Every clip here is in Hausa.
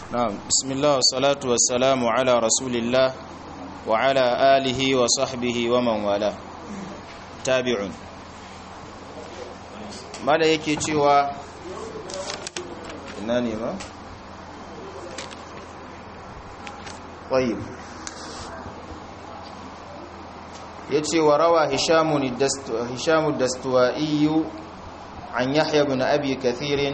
نعم بسم الله والصلاة والسلام على رسول الله وعلى آله وصحبه ومن والاه تابعون ماذا yake cewa ina ne ma طيب yace wa rawa hisham hisham ad-dastuwai an yahya ibn abi kathir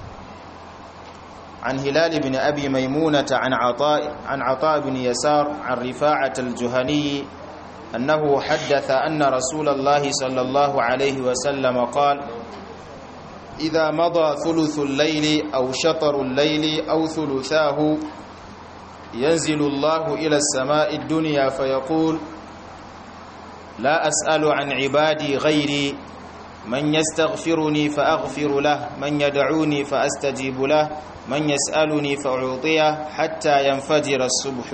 عن هلال بن أبي ميمونة عن عطاء عن عطاء بن يسار عن رفاعة الجهني أنه حدث أن رسول الله صلى الله عليه وسلم قال إذا مضى ثلث الليل أو شطر الليل أو ثلثاه ينزل الله إلى السماء الدنيا فيقول لا أسأل عن عبادي غيري من يستغفرني فأغفر له من يدعوني فأستجيب له من يسألني فأعطيه حتى ينفجر الصبح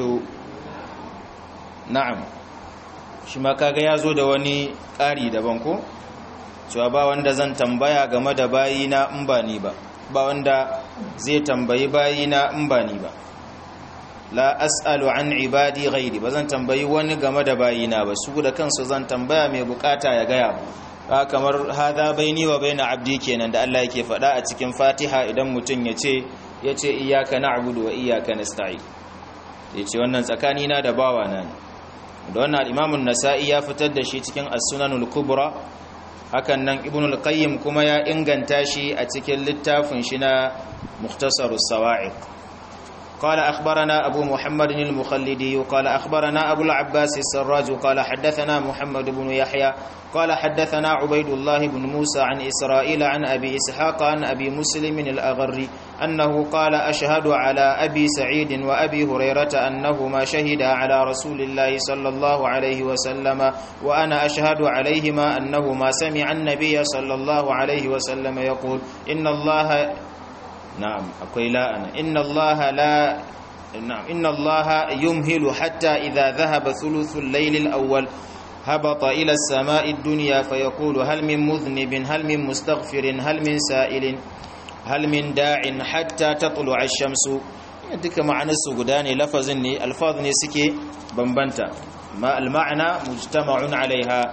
نعم shi ma kaga ya zo da wani ƙari daban ko cewa ba wanda zan tambaya game da bayina in ba ni ba ba wanda zai tambayi bayina in ba ni ba la as'alu an ibadi ghairi ba zan tambayi wani game da bayina ba su da kansu zan tambaya mai bukata ya gaya ba kamar hada baini wa baina abdi kenan da Allah yake faɗa a cikin Fatiha idan mutum ya ce ya ce iyyaka na'budu wa iyyaka nasta'in ya ce wannan tsakani na da bawa na ne da wannan Imam nasai ya fitar da shi cikin As-Sunanul Kubra hakan nan Ibn al-Qayyim kuma ya inganta shi a cikin littafin shi na Mukhtasarus Sawa'iq قال أخبرنا أبو محمد المخلدي قال أخبرنا أبو العباس السراج قال حدثنا محمد بن يحيى قال حدثنا عبيد الله بن موسى عن إسرائيل عن أبي إسحاق عن أبي مسلم الأغري أنه قال أشهد على أبي سعيد وأبي هريرة أنهما شهدا على رسول الله صلى الله عليه وسلم وأنا أشهد عليهما أنهما سمع النبي صلى الله عليه وسلم يقول إن الله نعم أقول لا أنا إن الله لا نعم إن الله يمهل حتى إذا ذهب ثلث الليل الأول هبط إلى السماء الدنيا فيقول هل من مذنب هل من مستغفر هل من سائل هل من داع حتى تطلع الشمس duka ma'anarsu guda ne lafazin ne alfaz ne suke bambanta ma al-ma'na mujtama'un 'alayha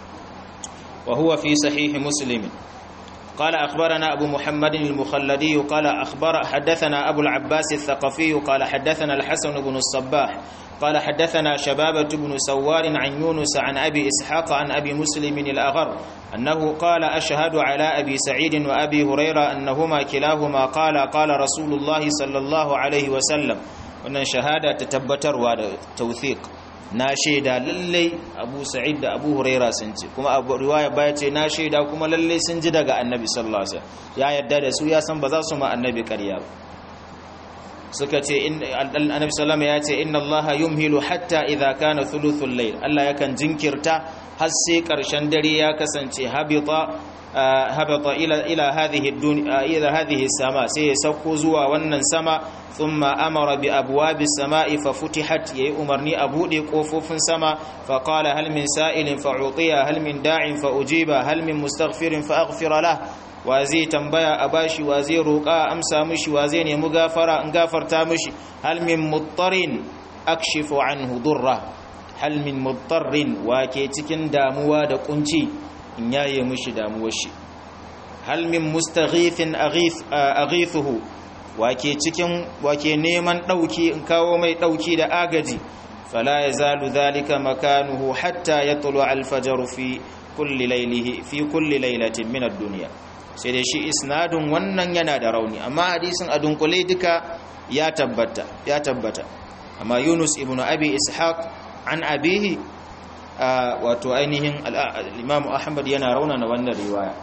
wa huwa fi sahih muslim قال أخبرنا أبو محمد المخلدي قال أخبر حدثنا أبو العباس الثقفي قال حدثنا الحسن بن الصباح قال حدثنا شبابة بن سوار عن يونس عن أبي إسحاق عن أبي مسلم الأغر أنه قال أشهد على أبي سعيد وأبي هريرة أنهما كلاهما قال قال رسول الله صلى الله عليه وسلم وأن شهادة تتبتر وتوثيق na shaida lallai abu sa'id da abu huraira sun ce kuma abu riwaya baya ce na shaida kuma lallai sun ji daga annabi sallallahu alaihi wasallam ya yarda da su ya san ba za su ma annabi ƙarya ba suka ce annabi sallallahu ya ce inna allaha yumhilu hatta idza kana thuluthul layl Allah yakan jinkirta har sai karshen dare ya kasance habita habata ila ila hadhihi dunya ila hadhihi sama sai ya sauko zuwa wannan sama thumma amara bi abwabis samai fa futihat yayi umarni a bude kofofin sama fa qala hal min sa'ilin fa utiya hal min da'in fa ujiba hal min mustaghfirin fa aghfira lah wa zai tambaya a bashi wa zai roƙa amsa mishi wa zai nemi gafara in gafarta mishi hal min muttarin akshifu anhu durra hal min muttarin wa ke cikin damuwa da kunci in yaye mishi damuwar shi hal min mustaghithin aghithuhu wake cikin wake neman dauki in kawo mai dauki da agaji fala yazalu dhalika makanuhu hatta yatlu al-fajr fi kulli laylihi fi kulli laylatin min ad-dunya sai dai shi isnadun wannan yana da rauni amma hadisin a dunkule duka ya tabbata ya tabbata amma Yunus ibn Abi Ishaq an abihi wato ainihin al-Imam Ahmad yana raunana wannan riwaya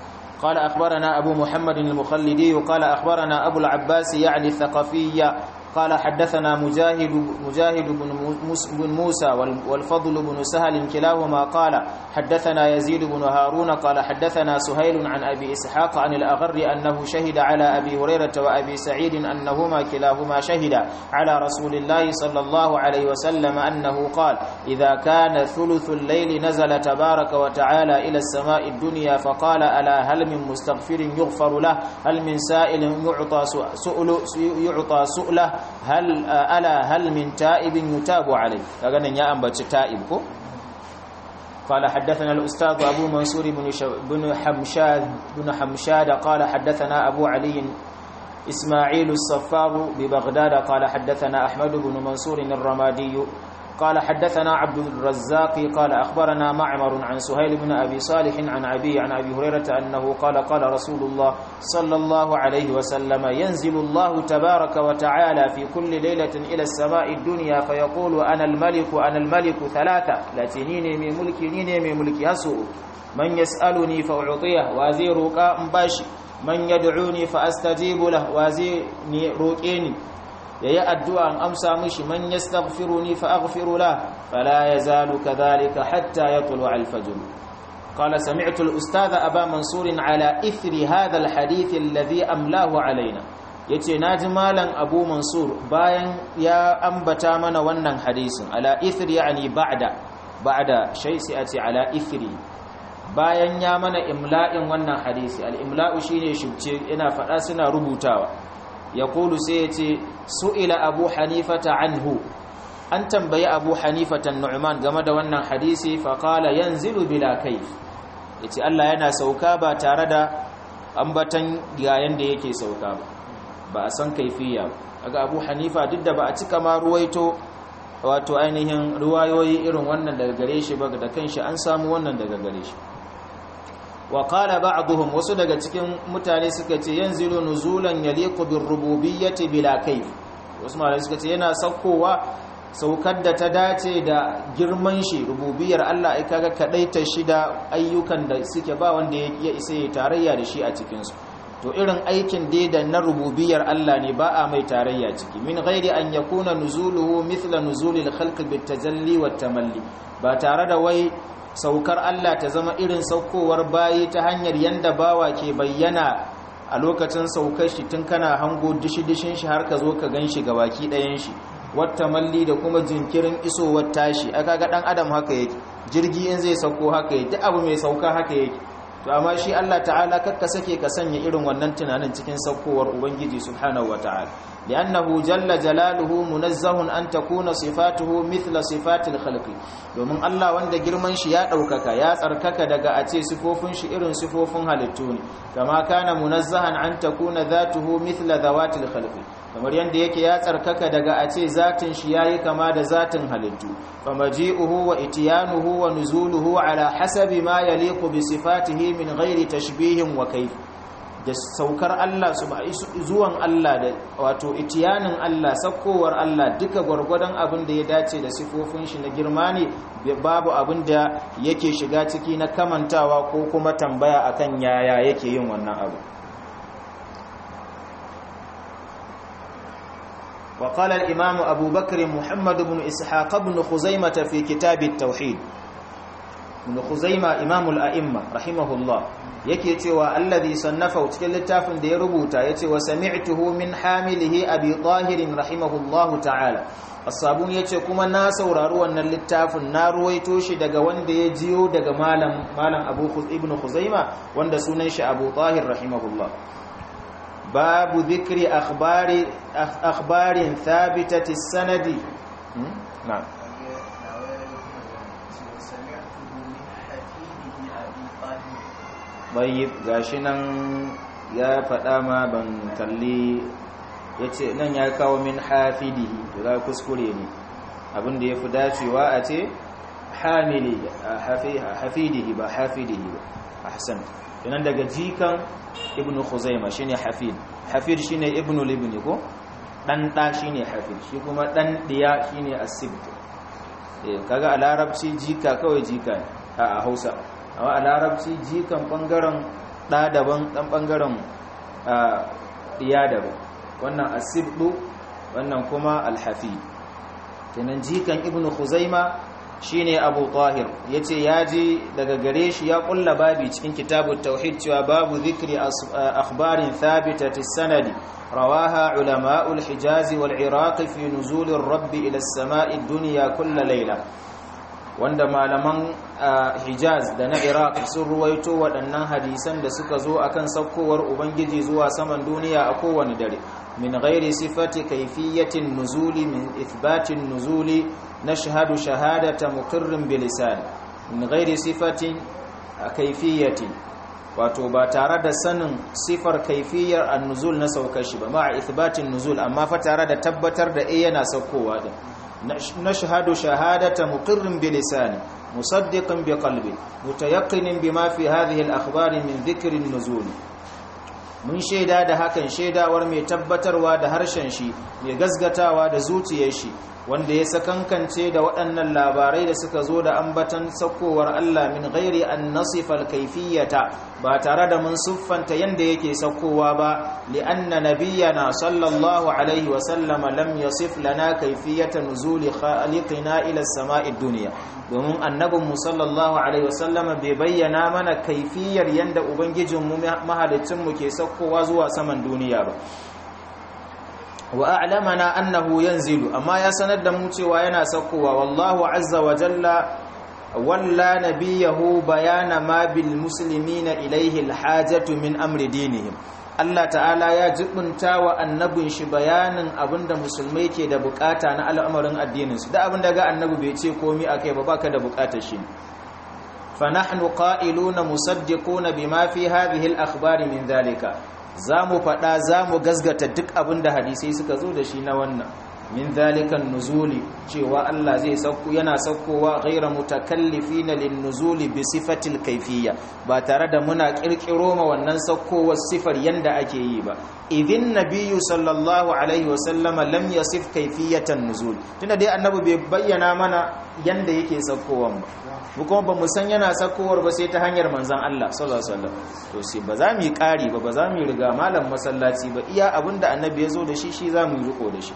قال أخبرنا أبو محمد المخلدي قال أخبرنا أبو العباس يعني الثقفي قال حدثنا مجاهد مجاهد بن موسى والفضل بن سهل كلاهما قال حدثنا يزيد بن هارون قال حدثنا سهيل عن أبي إسحاق عن الأغر أنه شهد على أبي هريرة وأبي سعيد أنهما كلاهما شهد على رسول الله صلى الله عليه وسلم أنه قال إذا كان ثلث الليل نزل تبارك وتعالى إلى السماء الدنيا فقال ألا هل من مستغفر يغفر له هل من سائل يعطى سؤل يعطى سؤله هل ألا هل من تائب يتاب عليه كأن يا أنبت تائب كو قال حدثنا الأستاذ أبو منصور بن, بن حمشاد بن حمشاد قال حدثنا أبو علي إسماعيل الصفار ببغداد قال حدثنا أحمد بن منصور الرمادي قال حدثنا عبد الرزاق قال أخبرنا معمر عن سهيل بن أبي صالح عن أبي عن أبي هريرة أنه قال قال رسول الله صلى الله عليه وسلم ينزل الله تبارك وتعالى في كل ليلة إلى السماء الدنيا فيقول أنا الملك أنا الملك ثلاثة لا تنيني من ملكي نيني من ملكي أسوء من يسألني فأعطيه وازير قام باشي من يدعوني فأستجيب له وازيني روكيني yayi addu'a an amsa mishi man yastaghfiruni fa aghfiru la fala yazalu kadhalika hatta yatlu al-fajr qala sami'tu al-ustadha aba mansur ala ithri hadha al-hadith alladhi amlahu alaina yace naji malam abu mansur bayan ya ambata mana wannan hadisin ala ithri yani ba'da ba'da shay sai ati ala ithri bayan ya mana imla'in wannan hadisi al-imla'u shine shubce ina fada suna rubutawa yaqulu sai yace su'ila abu hanifata anhu an tambayi abu hanifata nu'man game da wannan hadisi fa qala yanzilu bila kayf yace Allah yana sauka ba tare da ambatan yayin da yake sauka ba ba a san kaifiya kaga abu hanifa duk da ba a cika ma ruwaito wato ainihin ruwayoyi irin wannan daga gare shi ba da kanshi an samu wannan daga gare shi wa qala ba'dhum wasu daga cikin mutane suka ce yanzilu nuzulan yaliqu bir rububiyyati bila kayf wasu malai suka ce yana saukowa saukar da ta dace da girman shi rububiyar Allah ai kaga kadaita shi da ayyukan da suke ba wanda ya isa ya tarayya da shi a cikin su to irin aikin dai da na rububiyar Allah ne ba a mai tarayya ciki min ghairi an yakuna nuzuluhu mithla nuzulil khalq bit tajalli wat tamalli ba tare da wai saukar Allah ta zama irin saukowar bayi ta hanyar yanda bawa ke bayyana a lokacin saukar shi tun kana hango dishi-dishin shi har ka zo ka gan shi ga baki ɗayan shi wata malli da kuma jinkirin isowar tashi aka ga ɗan adam haka yake jirgi in zai sauko haka yake duk abu mai sauka haka yake to amma shi Allah ta'ala kakka sake ka sanya irin wannan tunanin cikin saukowar ubangiji subhanahu wata'ala li'annahu jalla jalaluhu munazzahun an takuna sifatuhu mithla sifatil khalqi domin Allah wanda girman shi ya daukaka ya tsarkaka daga a ce sifofin shi irin sifofin halittu ne kama kana munazzahan an takuna dhatuhu mithla dhawatil khalqi kamar yanda yake ya tsarkaka daga a ce zatin shi yayi kama da zatin halittu famaji'uhu wa itiyanuhu wa nuzuluhu ala hasabi ma yaliqu bi sifatihi min ghairi tashbihin wa kayf da saukar Allah zuwan Allah da wato itiyanin Allah sakkowar Allah duka gwargwadon abin da ya dace da sifofin shi na girma ne babu abin da yake shiga ciki na kamantawa ko kuma tambaya akan yaya yake yin wannan abu وقال الإمام أبو بكر محمد بن إسحاق بن خزيمة في كتاب التوحيد بن خزيمة إمام الأئمة رحمه الله yake cewa allazi sannafa cikin littafin da ya rubuta yace wa sami'tuhu min hamilihi abi tahir rahimahullahu ta'ala as-sabun yace kuma na saurari wannan littafin na ruwaito shi daga wanda ya jiyo daga malam malam abu ibn khuzaima wanda sunan shi abu tahir rahimahullah babu dhikri akhbari akhbarin thabitati sanadi na'am bayyib gashi nan ya faɗa ma ban kalli ya ce nan ya kawo min hafidihi to za kuskure ne abinda ya fi dacewa a ce hamili hafidihi ba hafidihi ba ahsan yanan daga jikan ibn khuzaima shine hafid hafid shine ibn libni ko dan da shine hafid shi kuma dan diya shine asibt eh kaga a larabci jika kawai jika a Hausa amma a larabci jikan bangaren ɗa daban ɗan bangaren ɗiya daban wannan asibdu wannan kuma al-hafid kenan jikan ibnu khuzaima shine abu tahir yace yaji daga gare shi ya kulla babi cikin kitabut tauhid cewa babu zikri akhbarin thabitati sanadi rawaha ulama'ul hijaz wal iraq fi nuzulir rabbi ila as-sama'i ad-dunya kull layla wanda malaman hijaz da na iraq sun ruwaito waɗannan hadisan da suka zo akan saukowar ubangiji zuwa saman duniya a kowane dare min ghairi sifati kayfiyatin nuzuli min ithbatin nuzuli nashhadu shahadata muqirrin bilisan min ghairi sifatin kayfiyatin wato ba tare da sanin sifar kaifiyar an-nuzul na saukar shi ba ma'a ithbatin nuzul amma fa tare da tabbatar da eh yana saukowa din نشهد شهادة مقر بلسانه مصدق بقلبه متيقن بما في هذه الأخبار من ذكر النزول mun shaida da hakan shaidawar mai tabbatarwa da harshen shi mai gazgatawa da zuciyar shi wanda ya sakankance da waɗannan labarai da suka zo da ambatan saukowar Allah min ghairi an nasifal kaifiyata ba tare da mun siffanta yanda yake saukowa ba li'anna nabiyyana sallallahu alaihi wa sallama lam yasif lana kaifiyata nuzuli khaliqina ila as-sama'i dunya domin annabin mu sallallahu alaihi wa sallama bai bayyana mana kaifiyar yanda ubangijin mu mahalicin mu ke saukowa zuwa saman duniya ba wa a'lamana annahu yanzilu amma ya sanar da mu cewa yana saukowa wallahu azza wa jalla walla nabiyahu bayana ma bil muslimina ilayhi al hajatu min amri dinihim Allah ta'ala ya jibunta wa annabin shi bayanin abinda musulmai ke da bukata na al'amarin addinin su da abinda ga annabi bai ce komai akai ba baka da bukatar shi fa nahnu qa'iluna musaddiquna bima fi hadhihi al akhbari min dhalika za mu faɗa za mu gazgata duk abin da hadisai suka zo da shi na wannan min zalikan nuzuli cewa Allah zai sauko yana saukowa ghaira mutakallifina lin nuzuli bi sifatil kayfiyya ba tare da muna kirkiro ma wannan saukowar sifar yanda ake yi ba idin nabiyyu sallallahu alaihi wa sallama lam yasif kayfiyatan nuzul tunda dai annabi bai bayyana mana yanda yake saukowan ba mu kuma ba mu san yana sakowar ba sai ta hanyar manzan Allah sallallahu alaihi wasallam to sai ba za mu yi ƙari ba ba za mu yi riga malam masallaci ba iya abinda annabi ya zo da shi shi za mu yi riko da shi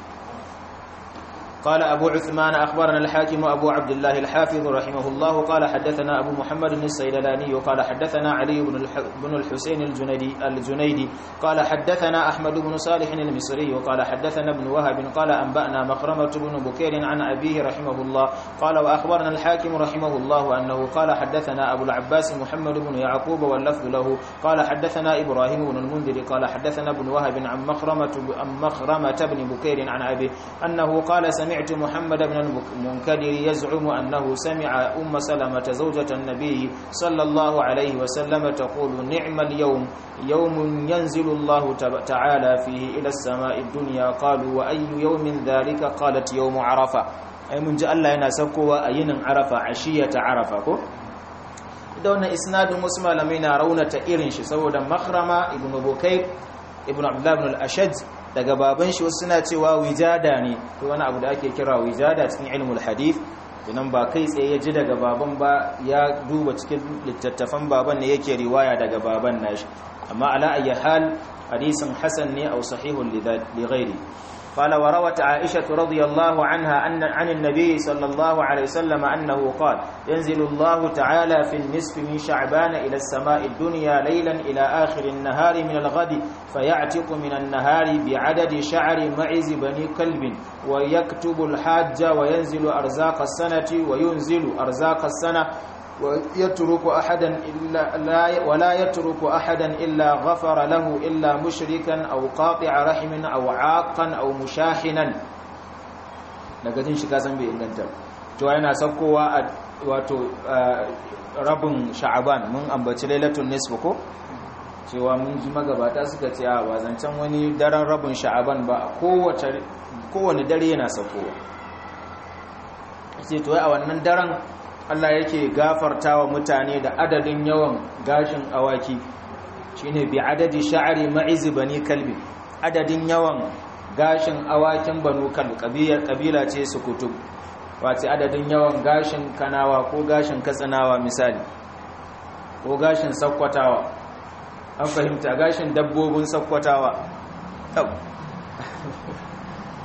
قال أبو عثمان أخبرنا الحاكم أبو عبد الله الحافظ رحمه الله قال حدثنا أبو محمد السيلاني وقال حدثنا علي بن الحسين الجنيدي, الجنيدي قال حدثنا أحمد بن صالح المصري وقال حدثنا ابن وهب قال أنبأنا مخرمة بن بكير عن أبيه رحمه الله قال وأخبرنا الحاكم رحمه الله أنه قال حدثنا أبو العباس محمد بن يعقوب واللفظ له قال حدثنا إبراهيم بن المنذر قال حدثنا ابن وهب عن مخرمة, عن مخرمة بن بكير عن أبيه أنه قال سمع سمعت محمد بن المنكدر يزعم أنه سمع أم سلمة زوجة النبي صلى الله عليه وسلم تقول نعم اليوم يوم ينزل الله تعالى فيه إلى السماء الدنيا قالوا وأي يوم ذلك قالت يوم عرفة أي من جاء الله ينا سكوا أين عرفة عشية عرفة كو da wannan isnadin wasu malamai na raunata irin shi saboda makrama ibn bukayr ibn abdullah ibn al-ashaj daga baban shi wasu suna cewa wijada ne to wani abu da ake kira wijada cikin ilmul hadith idan ba kai tsaye ya ji daga baban ba ya duba cikin littattafan baban ne yake riwaya daga baban nashi amma ala ayyi hal hadisin hasan ne aw sahihun li ghairi قال وروت عائشة رضي الله عنها أن عن النبي صلى الله عليه وسلم أنه قال ينزل الله تعالى في النصف من شعبان إلى السماء الدنيا ليلا إلى آخر النهار من الغد فيعتق من النهار بعدد شعر معز بني كلب ويكتب الحاج وينزل أرزاق السنة وينزل أرزاق السنة ويترك أحدا إلا لا ولا يترك أحدا إلا غفر له إلا مشركا أو قاطع رحم أو عاقا أو مشاحنا daga jin shi kasan bai inganta to yana saukowa a wato rabin sha'aban mun ambaci lailatul nisf ko cewa mun ji magabata suka ce a wazancan wani daren rabin sha'aban ba kowace kowane dare yana saukowa sai to a wannan daren Allah yake gafarta wa mutane da adadin yawan gashin awaki shine bi adadi sha'ari ma'iz bani kalbi adadin yawan gashin awakin banu kalbi kabila ce su kutub wace adadin yawan gashin kanawa ko gashin katsinawa misali ko gashin sakkwatawa an fahimta gashin dabbobin sakkwatawa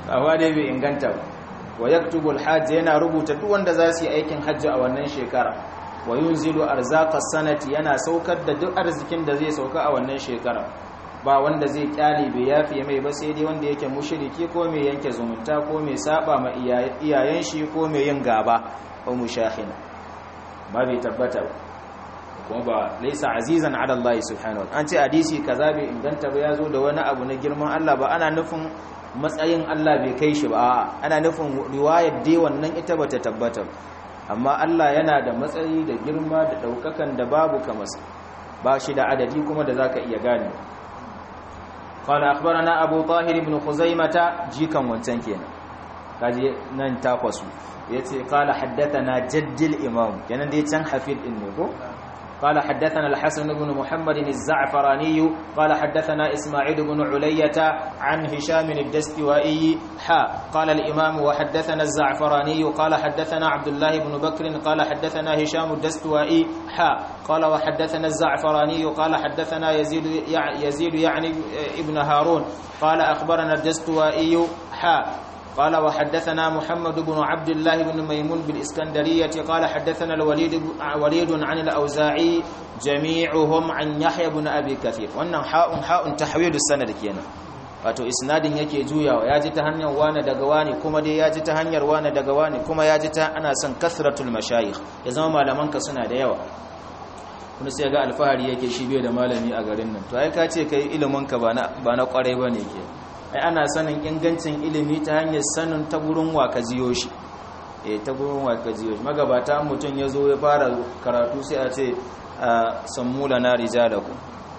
amma dai bai inganta ba wa yaktubul hajj yana rubuta duk wanda za su yi aikin hajji a wannan shekara wa yunzilu arzaqas sanati yana saukar da duk arzikin da zai sauka a wannan shekara ba wanda zai kyale bai yafi mai ba sai dai wanda yake mushriki ko mai yanke zumunta ko mai saba ma iyayen shi ko mai yin gaba ko mushahin ba bai tabbata kuma ba laisa azizan ala Allah subhanahu an ce hadisi kaza bai inganta ba yazo da wani abu na girman Allah ba ana nufin matsayin Allah bai kai shi ba ana nufin riwayar dai wannan ita bata tabbata amma Allah yana da matsayi da girma da daukakan da babu kamasa ba shi da adadi kuma da zaka iya gane قال أخبرنا أبو طاهر بن خزيمة جيكا وانتنكينا kaje nan takwasu yace qala haddathana jaddil imam kenan dai can hafid din ne ko قال حدثنا الحسن بن محمد الزعفراني قال حدثنا إسماعيل بن علية عن هشام الدستوائي حا قال الإمام وحدثنا الزعفراني قال حدثنا عبد الله بن بكر قال حدثنا هشام الدستوائي حا قال وحدثنا الزعفراني قال حدثنا يزيد يزيد يعني ابن هارون قال أخبرنا الدستوائي حا قال وحدثنا محمد بن عبد الله بن ميمون بالإسكندرية قال حدثنا الوليد وليد عن الأوزاعي جميعهم عن يحيى بن أبي كثير وأن حاء حاء تحويل السند كينا wato isnadin yake juyawa ya ji ta hanyar wane daga wani kuma dai ya ji ta hanyar wane daga wani kuma ya ji ta ana son kasratul mashayikh ya zama malamanka suna da yawa kuma sai ga alfahari yake shi bai da malami a garin nan to ai ka ce kai ilimin ka ba na ba na kwarai bane ke ai ana sanin ingancin ilimi ta hanyar sanin ta gurin wa ka jiyo shi eh ta gurin wa ka jiyo shi magabata mutum ya zo ya fara karatu sai a ce sammula na rijalaku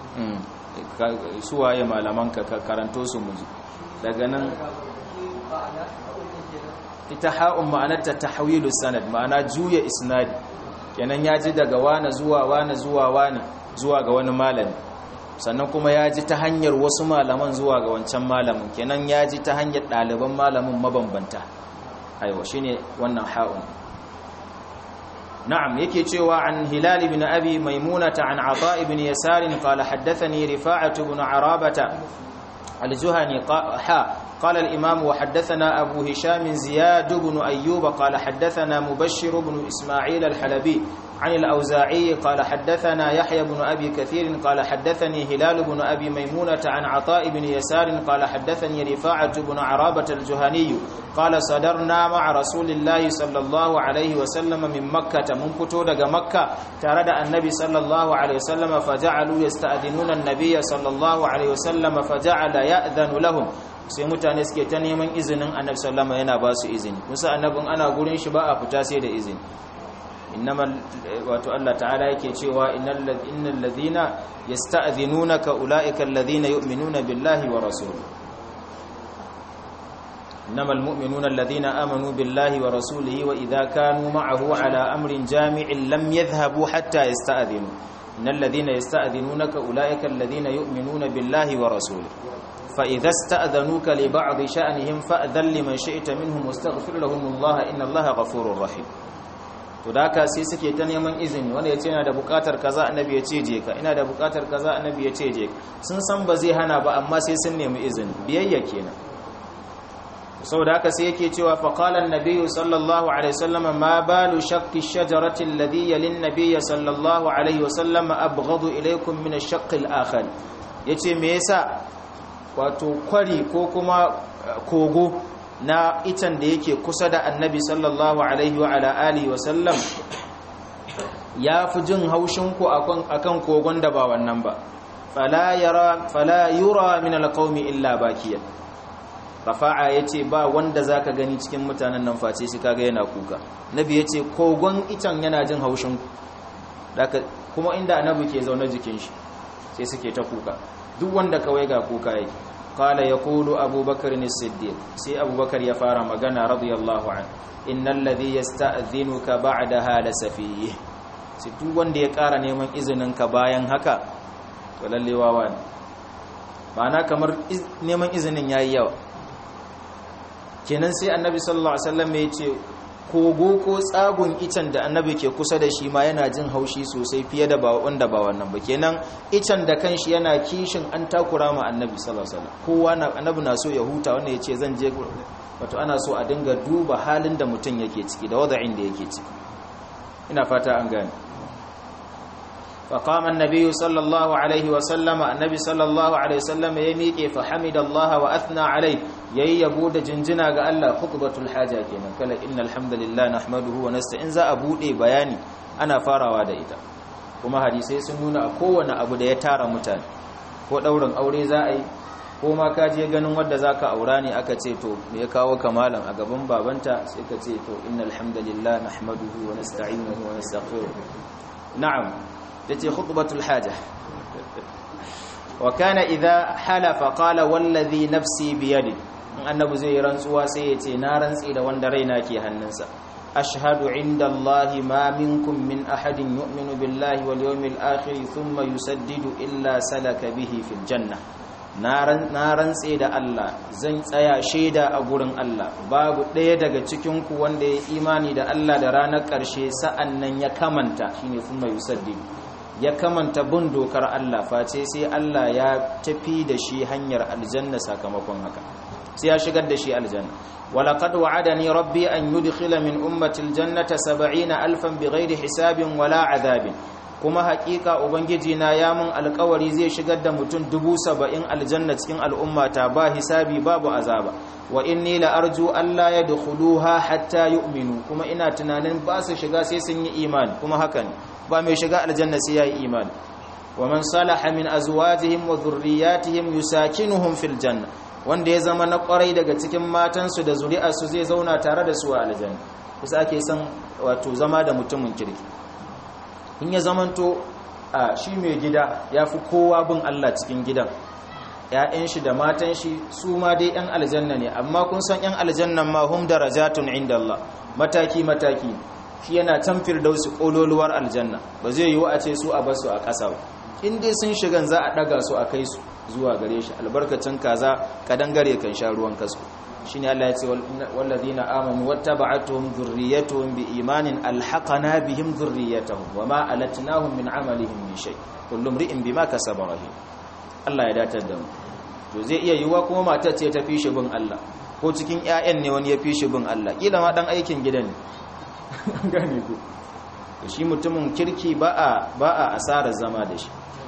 su waye malaman ka karanto su muji daga nan ita ha'un ma'anarta tahwilu sanad ma'ana juya isnadi kenan ya ji daga wane zuwa wane zuwa wane zuwa ga wani malami sannan kuma ya ji ta hanyar wasu malaman zuwa ga wancan malamin kenan ya ji ta hanyar ɗaliban malamin mabambanta aiwa shine wannan ha'un na'am yake cewa an hilal ibn abi maimunata an ata ibn yasar qala haddathani rifa'atu ibn arabata al-juhani ha قال الإمام وحدثنا أبو هشام زياد بن أيوب قال حدثنا مبشر بن إسماعيل الحلبي عن الأوزاعي قال حدثنا يحيى بن أبي كثير قال حدثني هلال بن أبي ميمونة عن عطاء بن يسار قال حدثني رفاعة بن عرابة الجهني قال صدرنا مع رسول الله صلى الله عليه وسلم من مكة من فتودق مكة ترد النبي صلى الله عليه وسلم فجعلوا يستأذنون النبي صلى الله عليه وسلم فجعل يأذن لهم sai mutane suke ta neman izinin annabi sallama yana ba su izini musa annabin ana gurin shi ba a fita sai da izini innamal wato Allah ta'ala yake cewa innal ladhina yasta'dhinunaka ulaika alladhina yu'minuna billahi wa rasulihi innamal mu'minuna alladhina amanu billahi wa rasulihi wa idha kanu ma'ahu ala amrin jami'in lam yadhhabu hatta yasta'dhinu innal ladhina yasta'dhinunaka ulaika alladhina yu'minuna billahi wa rasulihi فإذا استأذنوك لبعض شأنهم فأذن لمن شئت منهم واستغفر لهم الله إن الله غفور رحيم to da haka sai suke ta neman izini wanda ya ce yana da bukatar kaza annabi ya ce je ka ina da bukatar kaza annabi ya ce je ka sun san ba zai hana ba amma sai sun nemi izini biyayya kenan saboda haka sai yake cewa fa qala an-nabiy sallallahu alaihi wasallam ma balu shaqqi ash-shajarati alladhi yalin nabiy sallallahu alaihi wasallam abghadu ilaykum min ash-shaqq al-akhar yace me yasa wato kwari ko kuma kogo na itan da yake kusa da annabi sallallahu alaihi wa ala alihi wa sallam ya fi jin haushin ku akan kogon da ba wannan ba fala yara fala yura min alqaumi illa bakiyan rafa'a yace ba wanda zaka gani cikin mutanen nan face shi kaga yana kuka nabi yace kogon itan yana jin haushin ku kuma inda annabi ke zaune jikin shi sai suke ta kuka duk wanda kawai ga kuka yake qala yaqulu abubakar as-siddiq sai abubakar ya fara magana radiyallahu an innal ladhi yasta'dhinuka ba'daha lasafih sai duk wanda ya ƙara neman izinin ka bayan haka to lalle wawa ne ma'ana kamar neman izinin yayi yawa kenan sai annabi sallallahu alaihi wasallam ya ce kogo ko tsagun icen da annabi ke kusa da shi ma yana jin haushi sosai fiye da wanda ba wannan ba kenan icen da kanshi yana kishin an takura ma annabi sallallahu alaihi wasallam kowa na annabi na so ya huta wanda ya ce zan je wato ana so a dinga duba halin da mutum yake ciki da wada'in da yake ciki ina fata an gane فقام النبي صلى الله عليه وسلم النبي صلى الله عليه وسلم يميكي فحمد الله وأثنى عليه يي يبود جنجنا قال الله خطبة الحاجة كنا قال إن الحمد لله نحمده ونستعين ذا أبودي بياني أنا فارا وادا إتا kuma hadisai sun nuna a kowane abu da ya tara mutane ko ɗaurin aure za a yi ko ma ka je ganin wadda za ka aura ne aka ce to me ya kawo kamalan a gaban babanta sai ka ce to innal hamdalillah nahmaduhu wa nasta'inuhu wa nastaghfiruh na'am tace khutbatul haja wa kana idha halafa qala wallazi nafsi biyadi annabi zai rantsuwa sai ya ce na rantsi da wanda raina ke hannunsa ashhadu inda allahi ma minkum min ahadin yu'minu billahi wal yawmil akhir thumma yusaddidu illa salaka bihi fil janna na rantse da Allah zan tsaya shaida a gurin Allah babu ɗaya daga cikinku wanda ya imani da Allah da ranar ƙarshe sa'an nan ya kamanta shine thumma yusaddidu ya kamanta bin dokar Allah face sai Allah ya tafi da shi hanyar aljanna sakamakon haka sai ya shigar da shi aljanna walaqad wa'adani rabbi an yudkhila min ummati aljannata 70 alfan bighairi hisabin wala adabin kuma haƙiƙa ubangiji na ya mun alƙawari zai shigar da mutum dubu saba'in aljanna cikin al'ummata ba hisabi babu azaba wa inni la arju alla yadkhuluha hatta yu'minu kuma ina tunanin ba su shiga sai sun yi imani kuma haka ne ba mai shiga aljanna sai yayi imani wa man salaha min azwajihim wa dhurriyyatihim yusakinuhum fil janna wanda ya zama na kwarai daga cikin matansu da zuri'arsu zai zauna tare da su a aljanna kusa ake son wato zama da mutumin kirki in ya zamanto a shi mai gida ya fi kowa bin Allah cikin gidan ‘ya'yan shi da matan shi su ma dai ‘yan aljanna ne amma kun san ‘yan aljannan ma hum darajatun inda Allah mataki-mataki shi yana can firdausi ƙololuwar aljanna ba zai yiwu a ce su a basu a ƙasa ba in dai sun shigan za a ɗaga su a kai su zuwa gare shi albarkacin kaza kadangare kan sha ruwan kasko shine Allah ya ce wallazina amanu wattaba'atuhum dhurriyyatuhum biimanin alhaqana bihim dhurriyyatahum wama alatnahum min amalihim min shay kullu imri'in bima kasaba rahim Allah ya datar da mu to zai iya yiwa kuma matar ce ta fi shi bin Allah ko cikin ƴaƴan ne wani ya fi shi bin Allah kila ma dan aikin gida ne gane ku to shi mutumin kirki ba a ba a asara zama da shi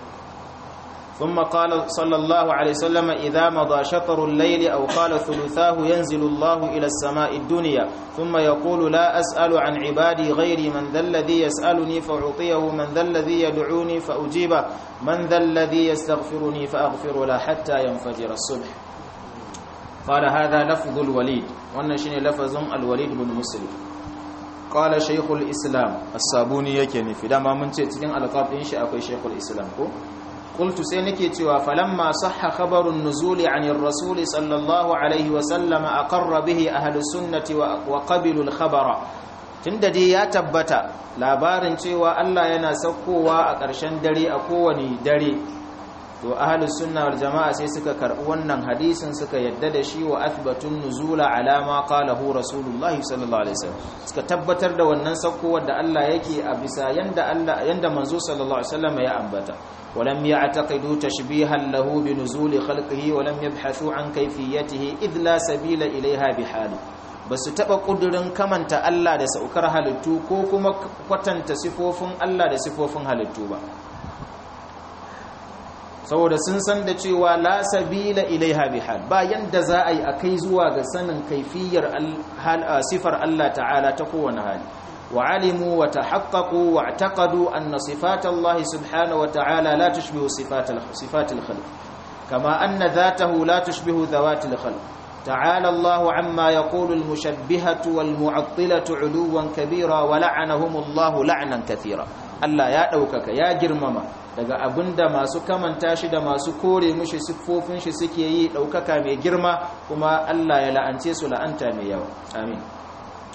ثم قال صلى الله عليه وسلم إذا مضى شطر الليل أو قال ثلثاه ينزل الله إلى السماء الدنيا ثم يقول لا أسأل عن عبادي غيري من ذا الذي يسألني فأعطيه من ذا الذي يدعوني فأجيبه من ذا الذي يستغفرني فأغفر له حتى ينفجر الصبح قال هذا لفظ الوليد ونشن لفظ الوليد بن مسلم قال شيخ الإسلام الصابوني يكني في دama mun ce cikin alqab din shi akwai shaykhul islam ko قلت سينكي توا فلما صح خبر النزول عن الرسول صلى الله عليه وسلم أقر به أهل السنة وقبلوا الخبر tunda dai ya tabbata labarin cewa Allah yana saukowa a ƙarshen dare a kowane dare to ahlus sunna wal jama'a sai suka karɓi wannan hadisin suka yadda da shi wa athbatun nuzula ala ma qalahu rasulullahi sallallahu alaihi wasallam suka tabbatar da wannan saukowar da Allah yake a bisa yanda Allah yanda manzo sallallahu alaihi wasallam ya ambata ولم يعتقدوا تشبيها له بنزول خلقه ولم يبحثوا عن كيفيته إذ لا سبيل إليها بحال بس تبا قدرن كمن Allah da saukar halittu ko kuma kwatanta sifofin Allah da sifofin halittu ba saboda sun san da cewa la sabila ilaiha bihal ba yanda za a yi akai zuwa ga sanin kaifiyar sifar Allah ta'ala ta kowane hali وعلموا وتحققوا واعتقدوا أن صفات الله سبحانه وتعالى لا تشبه صفات صفات الخلق كما أن ذاته لا تشبه ذوات الخلق تعالى الله عما يقول المشبهة والمعطلة علوا كبيرا ولعنهم الله لعنا كثيرا Allah ya ɗaukaka ya girmama daga abinda masu kamanta shi da masu kore mushi siffofin shi suke yi ɗaukaka mai girma kuma Allah ya la'ance su la'anta mai yawa amin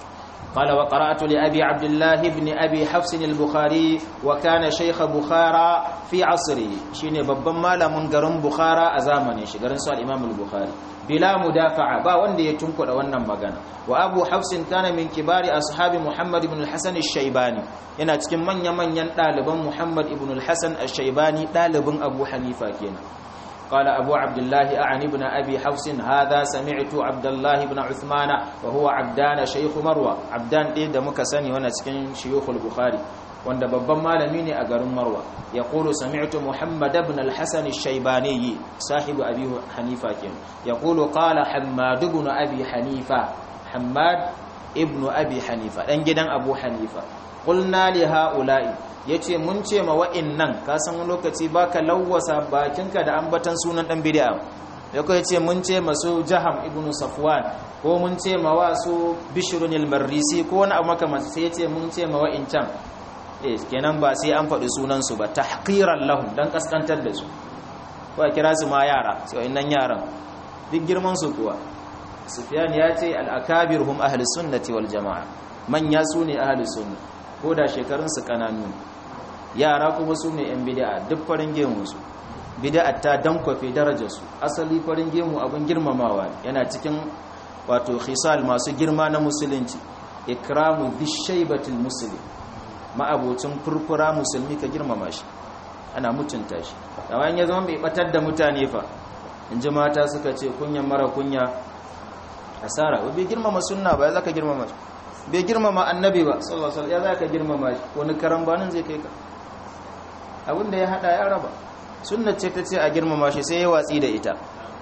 قال وقرأت لأبي عبد الله بن أبي حفص البخاري وكان شيخ بخارى في عصره شيني babban malamin garin Bukhara a zamanin shi garin sa Imam al-Bukhari bila mudafa'a ba wanda ya tunkuda wannan magana wa Abu Hafs kana min kibari ashabi Muhammad ibn al-Hasan al-Shaybani yana cikin manya-manyan ɗaliban Muhammad ibn al-Hasan al-Shaybani ɗalibin Abu Hanifa kenan قال أبو عبد الله أعني بن أبي حفص هذا سمعت عبد الله بن عثمان وهو عبدان شيخ مروة عبدان إيه دمك سني ونسكن شيوخ البخاري wanda babban malami ne a garin Marwa ya kulu sami'tu Muhammad ibn al-Hasan al-Shaybani sahibu Abi Hanifa kin ya kulu qala Hammad ibn Abi Hanifa Hammad ibn Abi Hanifa dan gidan Abu Hanifa qulna li ha'ula'i yace mun ce ma wa'innan ka san lokaci baka lawwasa bakinka da ambatan sunan dan bid'a yako yace mun ce masu Jaham ibn Safwan ko mun ce ma wasu Bishrun al-Marrisi ko wani abu makamanci sai yace mun ce ma wa'incan eh kenan ba sai an faɗi sunan su ba tahqiran lahum dan kaskantar da su ko kira su ma yara sai wa'innan yaran duk girman su kuwa Sufyan ya ce al-akabir hum ahli sunnati wal jamaa manya su ne ahli sunna ko da shekarunsu kananu yara kuma su ne 'yan bida'a duk farin gemunsu bida'a ta dankwafe darajarsu asali farin gemu abin girmamawa yana cikin wato khisal masu girma na musulunci ikramu bishaibatul muslim ma'abocin furfura musulmi ka girmama shi ana mutunta shi amma ya zama bai batar da mutane fa in ji mata suka ce kunyan mara kunya asara bai girmama sunna ba ya zaka girmama shi bai girmama annabi ba sallallahu alaihi wasallam ya zaka girmama shi wani karambanin zai kai ka abinda ya hada ya raba sunna ce ta ce a girmama shi sai ya watsi da ita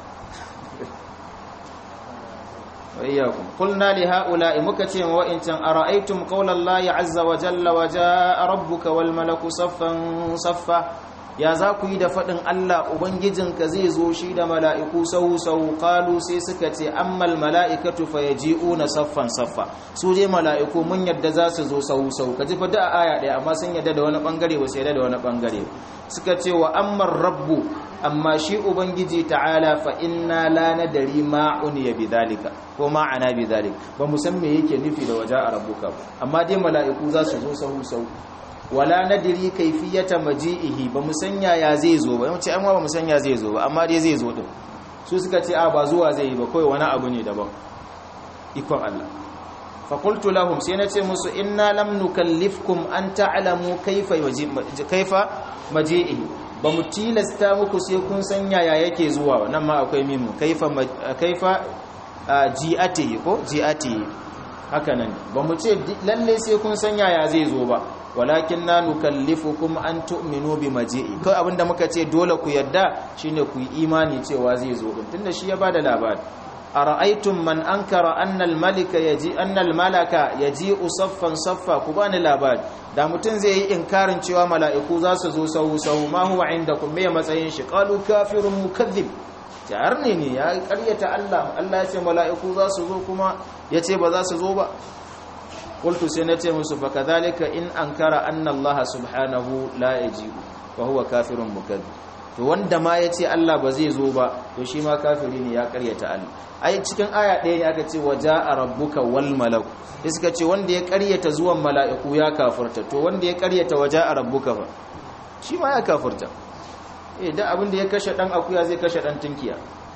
wayyakum qulna li haula'i muka ce wa wa'incan ara'aytum qawla allahi azza wa jalla wa jaa rabbuka wal malaku saffan saffa ya za ku yi da faɗin Allah Ubangijinka zai zo shi da mala'iku sau-sau ƙalu sai suka ce ammal mala'ikatu fa ya ji'una saffan saffa su je mala'iku mun yadda za su zo sau-sau ka ji faɗi a aya ɗaya amma sun yadda da wani ɓangare ba sai da wani ɓangare suka ce wa ammar rabbu amma shi Ubangiji ta'ala fa inna la nadari ma'un ya bi zalika ko ma'ana bi zalika ba mu san me yake nufi da waje a rabbuka ba amma dai mala'iku za su zo sau-sau wala nadiri kaifiyata maji'ihi ba mu sanya ya zai zo ba yawanci an ba mu sanya zai zo ba amma dai zai zo din su suka ce a ba zuwa zai yi ba kai wani abu ne daban ikon Allah fa qultu lahum sai na ce musu inna lam nukallifkum an ta'lamu kaifa kaifa maji'ihi ba mu tilasta muku sai kun sanya ya yake zuwa nan ma akwai mimu kaifa kaifa ji'atihi ko ji'atihi haka nan ba mu ce lalle sai kun sanya ya zai zo ba walakin na nukallifukum an tu'minu bi maji'i kai abinda muka ce dole ku yadda shine ku yi imani cewa zai zo din tunda shi ya bada labari ara'aytum man ankara anna al-malika yaji anna al-malaka yaji'u saffan saffa ku bani labari da mutun zai yi inkarin cewa mala'iku za su zo sahu sahu ma huwa indakum me matsayin shi qalu kafirun mukazzib jar ne ne ya karyata Allah Allah ya ce mala'iku za su zo kuma yace ba za su zo ba qultu sai nace musu fa kadhalika in ankara anna Allah subhanahu la yajibu fa huwa kafirun mukazzib to wanda ma yace Allah ba zai zo ba to shi ma kafiri ne ya karyata Allah ai cikin aya ɗaya ne aka ce waja'a rabbuka wal malak sai suka ce wanda ya karyata zuwan mala'iku ya kafirta to wanda ya karyata waja'a rabbuka fa shi ma ya kafirta eh da abin da ya kashe dan akuya zai kashe dan tinkiya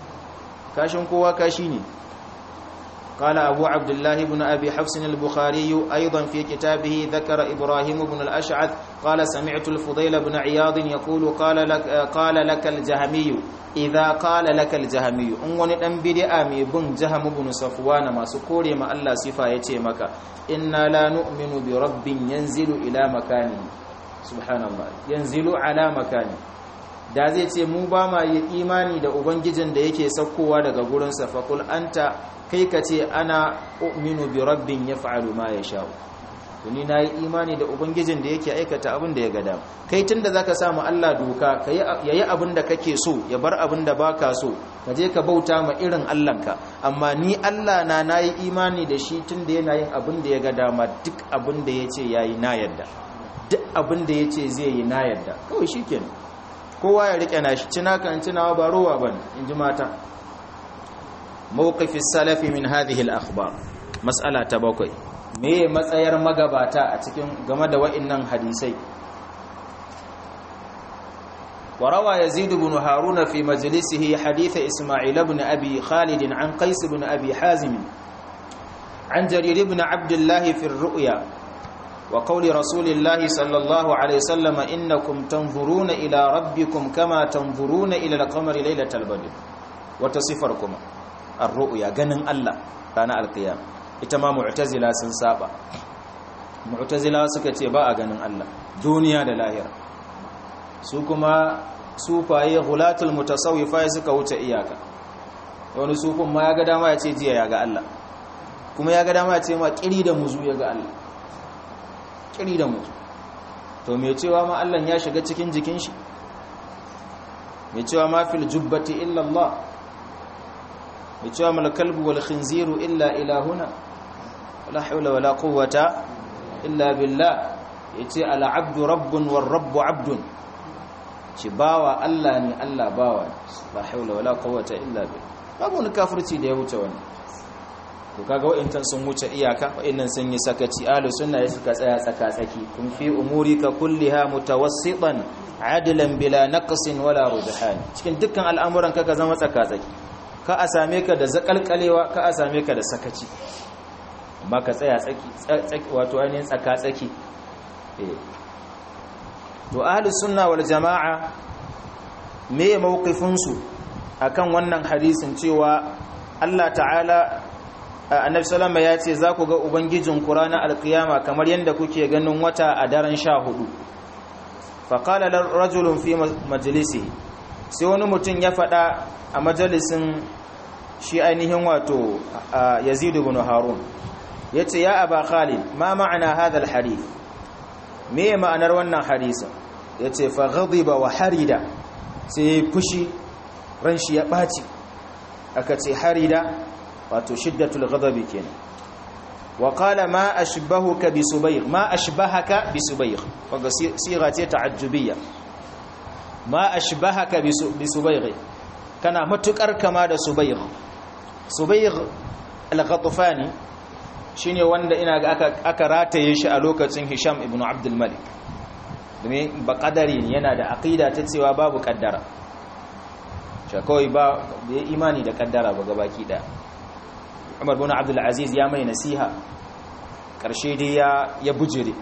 kashin kowa kashi ne قال أبو عبد الله بن أبي حفص البخاري أيضا في كتابه ذكر إبراهيم بن الأشعث قال سمعت الفضيل بن عياض يقول قال لك, قال لك الجهمي إذا قال لك الجهمي أنغن أنبدي آمي بن جهم بن صفوان ما سكوري ما الله صفا يتيمك إنا لا نؤمن برب ينزل إلى مكانه سبحان الله ينزل على مكانه da zai ce mu ba ma yi imani da ubangijin da yake saukowa daga gurinsa faƙul anta kai ka ce ana uminu bi rabbin ya fa'alu ma ya sha'u tuni na yi imani da ubangijin da yake aikata abin da ya gada kai tun da za ka samu allah doka ya yi abin da kake so ya bar abin da ba ka so ka je ka bauta ma irin allahnka amma ni allah na na yi imani da shi tun da yana yin abin da ya ga dama duk abin da ya ce ya yi na yadda duk abin da ya ce zai yi na yadda kawai shi kenan kowa ya rike nashi cina kan cinawa ba rowa bane inji mata mawqif as-salaf min hadhihi al-akhbar mas'ala ta bakwai me matsayar magabata a cikin game da wa'annan hadisai وروى يزيد بن هارون في مجلسه حديث إسماعيل بن أبي خالد عن قيس بن أبي حازم عن جرير بن عبد الله في الرؤيا وقول رسول الله صلى الله عليه وسلم إنكم تنظرون إلى ربكم كما تنظرون إلى القمر ليلة البدر وتصفركم الرؤيا جنن الله رانا القيام إتما معتزلة سنسابة معتزلة سكتي باء جنن الله دنيا للاهرة su kuma sufaye hulatul mutasawwifa suka wuce iyaka wani sufin ma ya ga dama ya ce jiya ya ga Allah kuma ya ga dama ya ce ma kiri da muzu ya ga Allah kiri da muzu to me cewa ma Allah ya shiga cikin jikin shi me cewa ma fil jubbati illa Allah me cewa mal kalbu wal khinziru illa ilahuna wala hawla wala quwwata illa billah yace al abdu rabbun war rabbu abdun ci bawa Allah ne Allah bawa la haula wala quwwata illa billah babu wani kafirci da ya wuce wannan to kaga wa'intan sun wuce iyaka wa'innan sun yi sakaci ahlus sunna ya suka tsaya tsaka tsaki kun fi umurika kulliha mutawassitan adlan bila naqsin wala rujhan cikin dukkan al'amuran kaga zama tsaka tsaki ka a same ka da zakalkalewa ka a same ka da sakaci amma ka tsaya tsaki wato ainihin tsaka tsaki eh to ahlus sunna wal jama'a me mawqifin su akan wannan hadisin cewa Allah ta'ala annabi sallama ya ce za ku ga ubangijin ku ranar alkiyama kamar yadda kuke ganin wata a daren sha hudu faƙala rajulun fi majalisi sai wani mutum ya faɗa a majalisin shi ainihin wato yazidu bin harun ya ce ya aba khalid ma ma'ana hadal hadith me ma'anar wannan hadisin ya ce fa ghadiba wa harida sai fushi ran shi ya ɓaci aka ce harida wato shiddatul ghadabi kenan wa qala ma ashbahuka bi subayr ma ashbahaka bi subayr kaga siga ce ta'ajjubiyya ma ashbahaka bi subayr kana matukar kama da subayr subayr al-ghatfani shine wanda ina ga aka aka rataye shi a lokacin Hisham ibn Abdul Malik domin ba kadari yana da aqida ta cewa babu kaddara shakawai ba ya imani da kaddara ba gabaki daya umar bin abdul aziz ya mai nasiha karshe dai ya ya bujire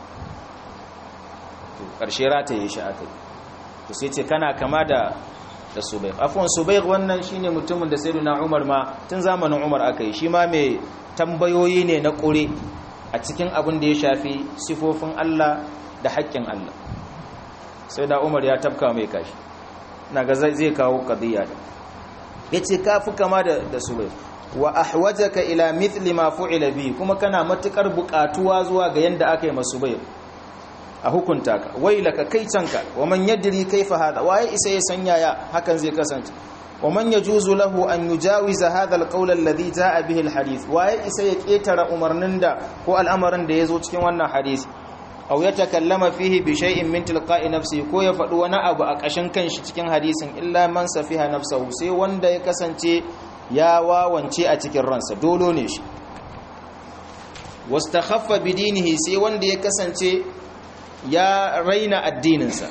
to karshe rataye shi akai to sai ce kana kama da da subayq afwan subayq wannan shine mutumin da sayyidina umar ma tun zamanin umar akai shi ma mai tambayoyi ne na kure a cikin abin da ya shafi sifofin Allah da haƙƙin Allah sai da umar ya tafka mai kashi naga zai kawo qadiya da yace kafi kama da da subayq wa ahwajaka ila mithli ma fu'ila bi kuma kana matukar bukatuwa zuwa ga yanda aka yi masu bayar a hukunta ka wailaka kai canka wa man yadri kaifa hada waye isa ya sanya ya hakan zai kasance wa man yajuzu lahu an yujawiza hadha alqawl alladhi jaa bihi alhadith waye isa ya ketara umarnin da ko al'amarin da yazo cikin wannan hadisi aw yatakallama fihi bi shay'in min tilqa'i nafsi ko ya faɗi wani abu a ƙashin kanshi cikin hadisin illa man safiha nafsahu sai wanda ya kasance ya wawance a cikin ransa dolo ne shi wastakhaffa bidinihi sai wanda ya kasance ya raina addininsa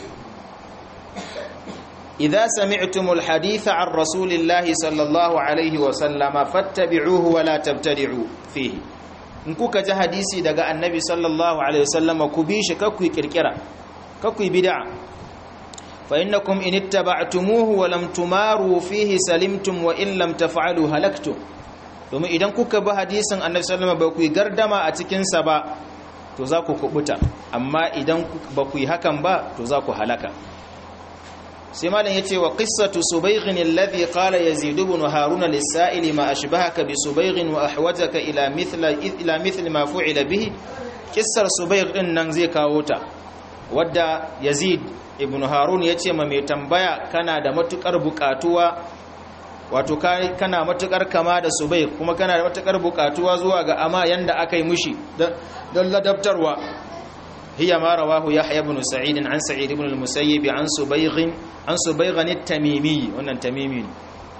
idza sami'tumul haditha an rasulillahi sallallahu alaihi wa sallama fattabi'uhu wa la tabtadi'u fihi in kuka ji hadisi daga annabi sallallahu alaihi wa sallama ku bi shi kakku kirkira kakku bid'a فإنكم إن اتبعتموه ولم تماروا فيه سلمتم وإن لم تفعلوا هلكتم domin idan kuka bi hadisin annabi sallallahu alaihi wasallam ba ku yi gardama a cikin sa ba to za ku kubuta amma idan ba ku yi hakan ba to za ku halaka sai malam yace wa qissatu subaygh alladhi qala yazid ibn harun lis-sa'ili ma ashbahaka bi subaygh wa ahwajaka ila mithla ila mithli ma fu'ila bihi kissar subaygh din nan zai kawo ta wadda yazid ibn harun ya ce ma mai tambaya kana da matukar bukatuwa wato kana matukar kama da subai kuma kana da matukar bukatuwa zuwa ga ama yanda aka yi mushi don ladabtarwa hiya ma rawahu yahya ibn sa'id an sa'id ibn al-musayyib an subaygh an subaygh at-tamimi wannan tamimi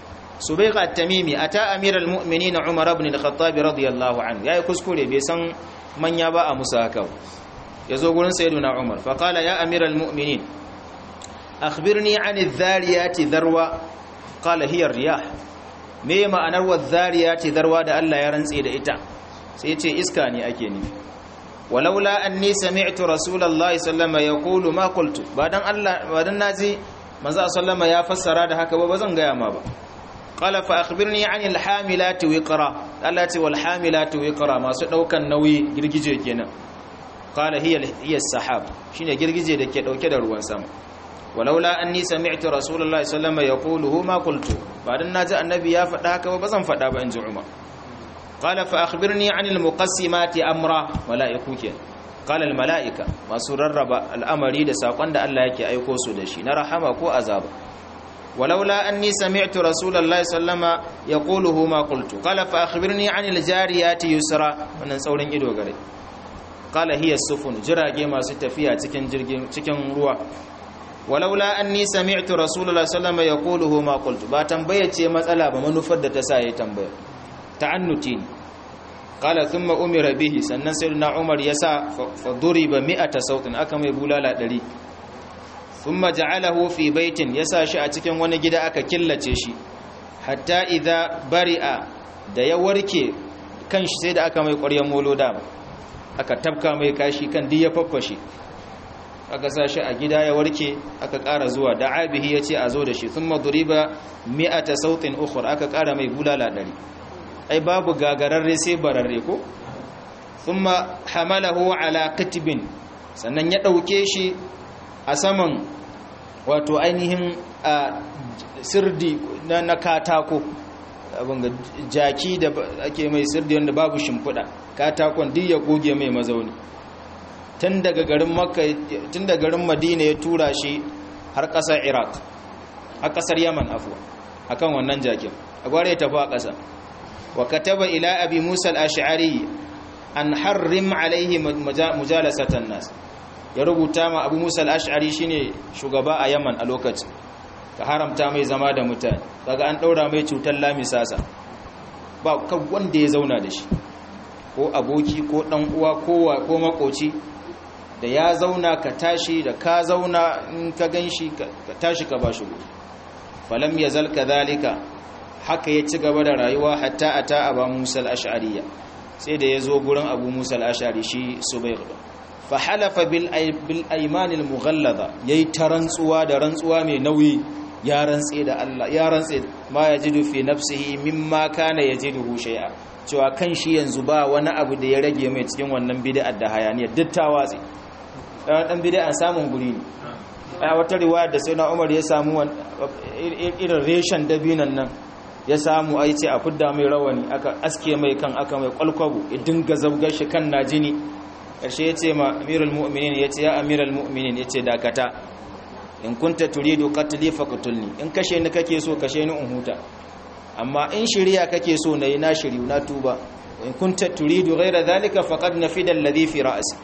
subayq at-tamimi ata amiral mu'minin umar ibn al-khattab radiyallahu anhu yayi kuskure bai san manya ba a musa haka yazo gurin sayyiduna umar fa qala ya amiral mu'minin akhbirni 'an adh-dhariyati dharwa qala hiya ar-riyah me ma'anar wadh-dhariyati dharwa da Allah ya rantse da ita sai ya ce iska ne ake nufi walaula anni sami'tu rasulullahi sallama yaqulu ma qultu badan Allah badan naji manzo sallama ya fassara da haka ba bazan gaya ma ba qala fa akhbirni 'anil hamilati wiqra Allah ce wal hamilati wiqra masu daukan nauyi girgije kenan qala hiya hiya sahab shine girgije da ke dauke da ruwan sama walaula anni sami'tu rasulullahi sallama yaqulu ma qultu badan naji annabi ya faɗa haka ba bazan faɗa ba in ji Umar قال فأخبرني عن المقسمات أمرا ملائكو كين قال الملائكة ما سررب الأمر da sakon da Allah yake aiko su da shi na rahama ko azaba ولولا أني سمعت رسول الله صلى الله عليه وسلم يقوله ما قلت قال فأخبرني عن الجاريات يسرا wannan saurin ido gare قال هي السفن jirage masu tafiya cikin jirgin cikin ruwa walaula anni sami'tu rasulullahi sallallahu alaihi wasallam yaquluhu ma qultu ba tambaye ce matsala ba manufar da ta sa yayi tambaya ta'annuti ne qala thumma umira bihi sannan sayyidina umar yasa fa duriba mi'ata sautin aka mai bulala 100 thumma ja'alahu fi baitin yasa shi a cikin wani gida aka killace shi hatta idza bari'a da ya warke kanshi sai da aka mai ƙwaryen molo da aka tabka mai kashi kan duk ya faffashe aka sa shi a gida ya warke aka ƙara zuwa da abihi ya ce a zo da shi thumma duriba mi'ata sautin ukhra aka ƙara mai bulala 100 ai babu gagararre sai bararre ko thumma hamalahu ala katibin sannan ya dauke shi a saman wato ainihin sirdi na katako abin ga jaki da ake mai sirdi wanda babu shimfiɗa katakon duk ya goge mai mazauni tun daga garin makka tun daga garin madina ya tura shi har ƙasar iraq har ƙasar yaman afuwa akan wannan jakin a gwara ya tafi a ƙasa وكتب إلى أبي موسى الأشعري أن حرم عليه مجالسة الناس يربو تاما أبو موسى الأشعري شيني شغباء يمن الوقت كحرم تامي زما da mutane kaga an daura mai cutar lamisasa ba kan wanda ya zauna da shi ko aboki ko dan uwa ko ko makoci da ya zauna ka tashi da ka zauna in ka ganshi ka tashi ka bashi guri falam yazal kadhalika haka ya ci gaba da rayuwa hatta a ta aba musa al'ashariya sai da ya zo gurin abu musa al'ashari shi su bai gudu fa halafa bil aimanil mughallaza ya yi ta rantsuwa da rantsuwa mai nauyi ya rantse da Allah ya rantse ma ya jidu fi nafsihi mimma kana ya jidu shay'a cewa kan shi yanzu ba wani abu da ya rage mai cikin wannan bid'ar da hayaniya duk ta watsi dan bid'a samun guri ne a wata riwaya da sai na Umar ya samu irin reshen dabinan nan ya samu a ce a fidda mai rawani aka aske mai kan aka mai kwalkwabo ya dinga zabgar shi kan na jini ƙarshe ya ce ma amirul mu'minin ya ce ya amirul mu'minin ya ce dakata in kunta turidu qatli faqtulni in kashe ni kake so kashe ni in huta amma in shiriya kake so nayi na shiriyu na tuba in kunta turidu ghayra dhalika faqad nafida alladhi fi ra'si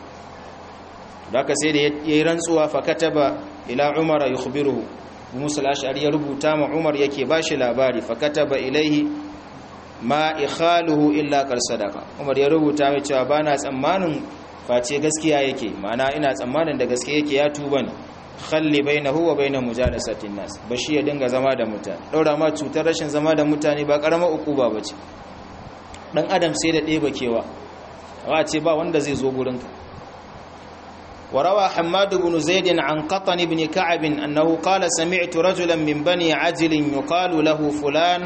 daka sai da yayi rantsuwa fa kataba ila umara yukhbiruhu Musa al-Ash'ari ya rubuta ma Umar yake bashi labari fa kataba ilaihi ma ikhaluhu illa kar sadaka Umar ya rubuta mai cewa bana tsammanin face gaskiya yake ma'ana ina tsammanin da gaskiya yake ya tuba ne khalli bainahu wa bain mujalasatin nas bashi ya dinga zama da mutane daura ma cutar rashin zama da mutane ba karamar ukuba bace dan adam sai da ɗeba kewa wa ce ba wanda zai zo gurinka وروى حماد بن زيد عن قطن بن كعب أنه قال سمعت رجلا من بني عجل يقال له فلان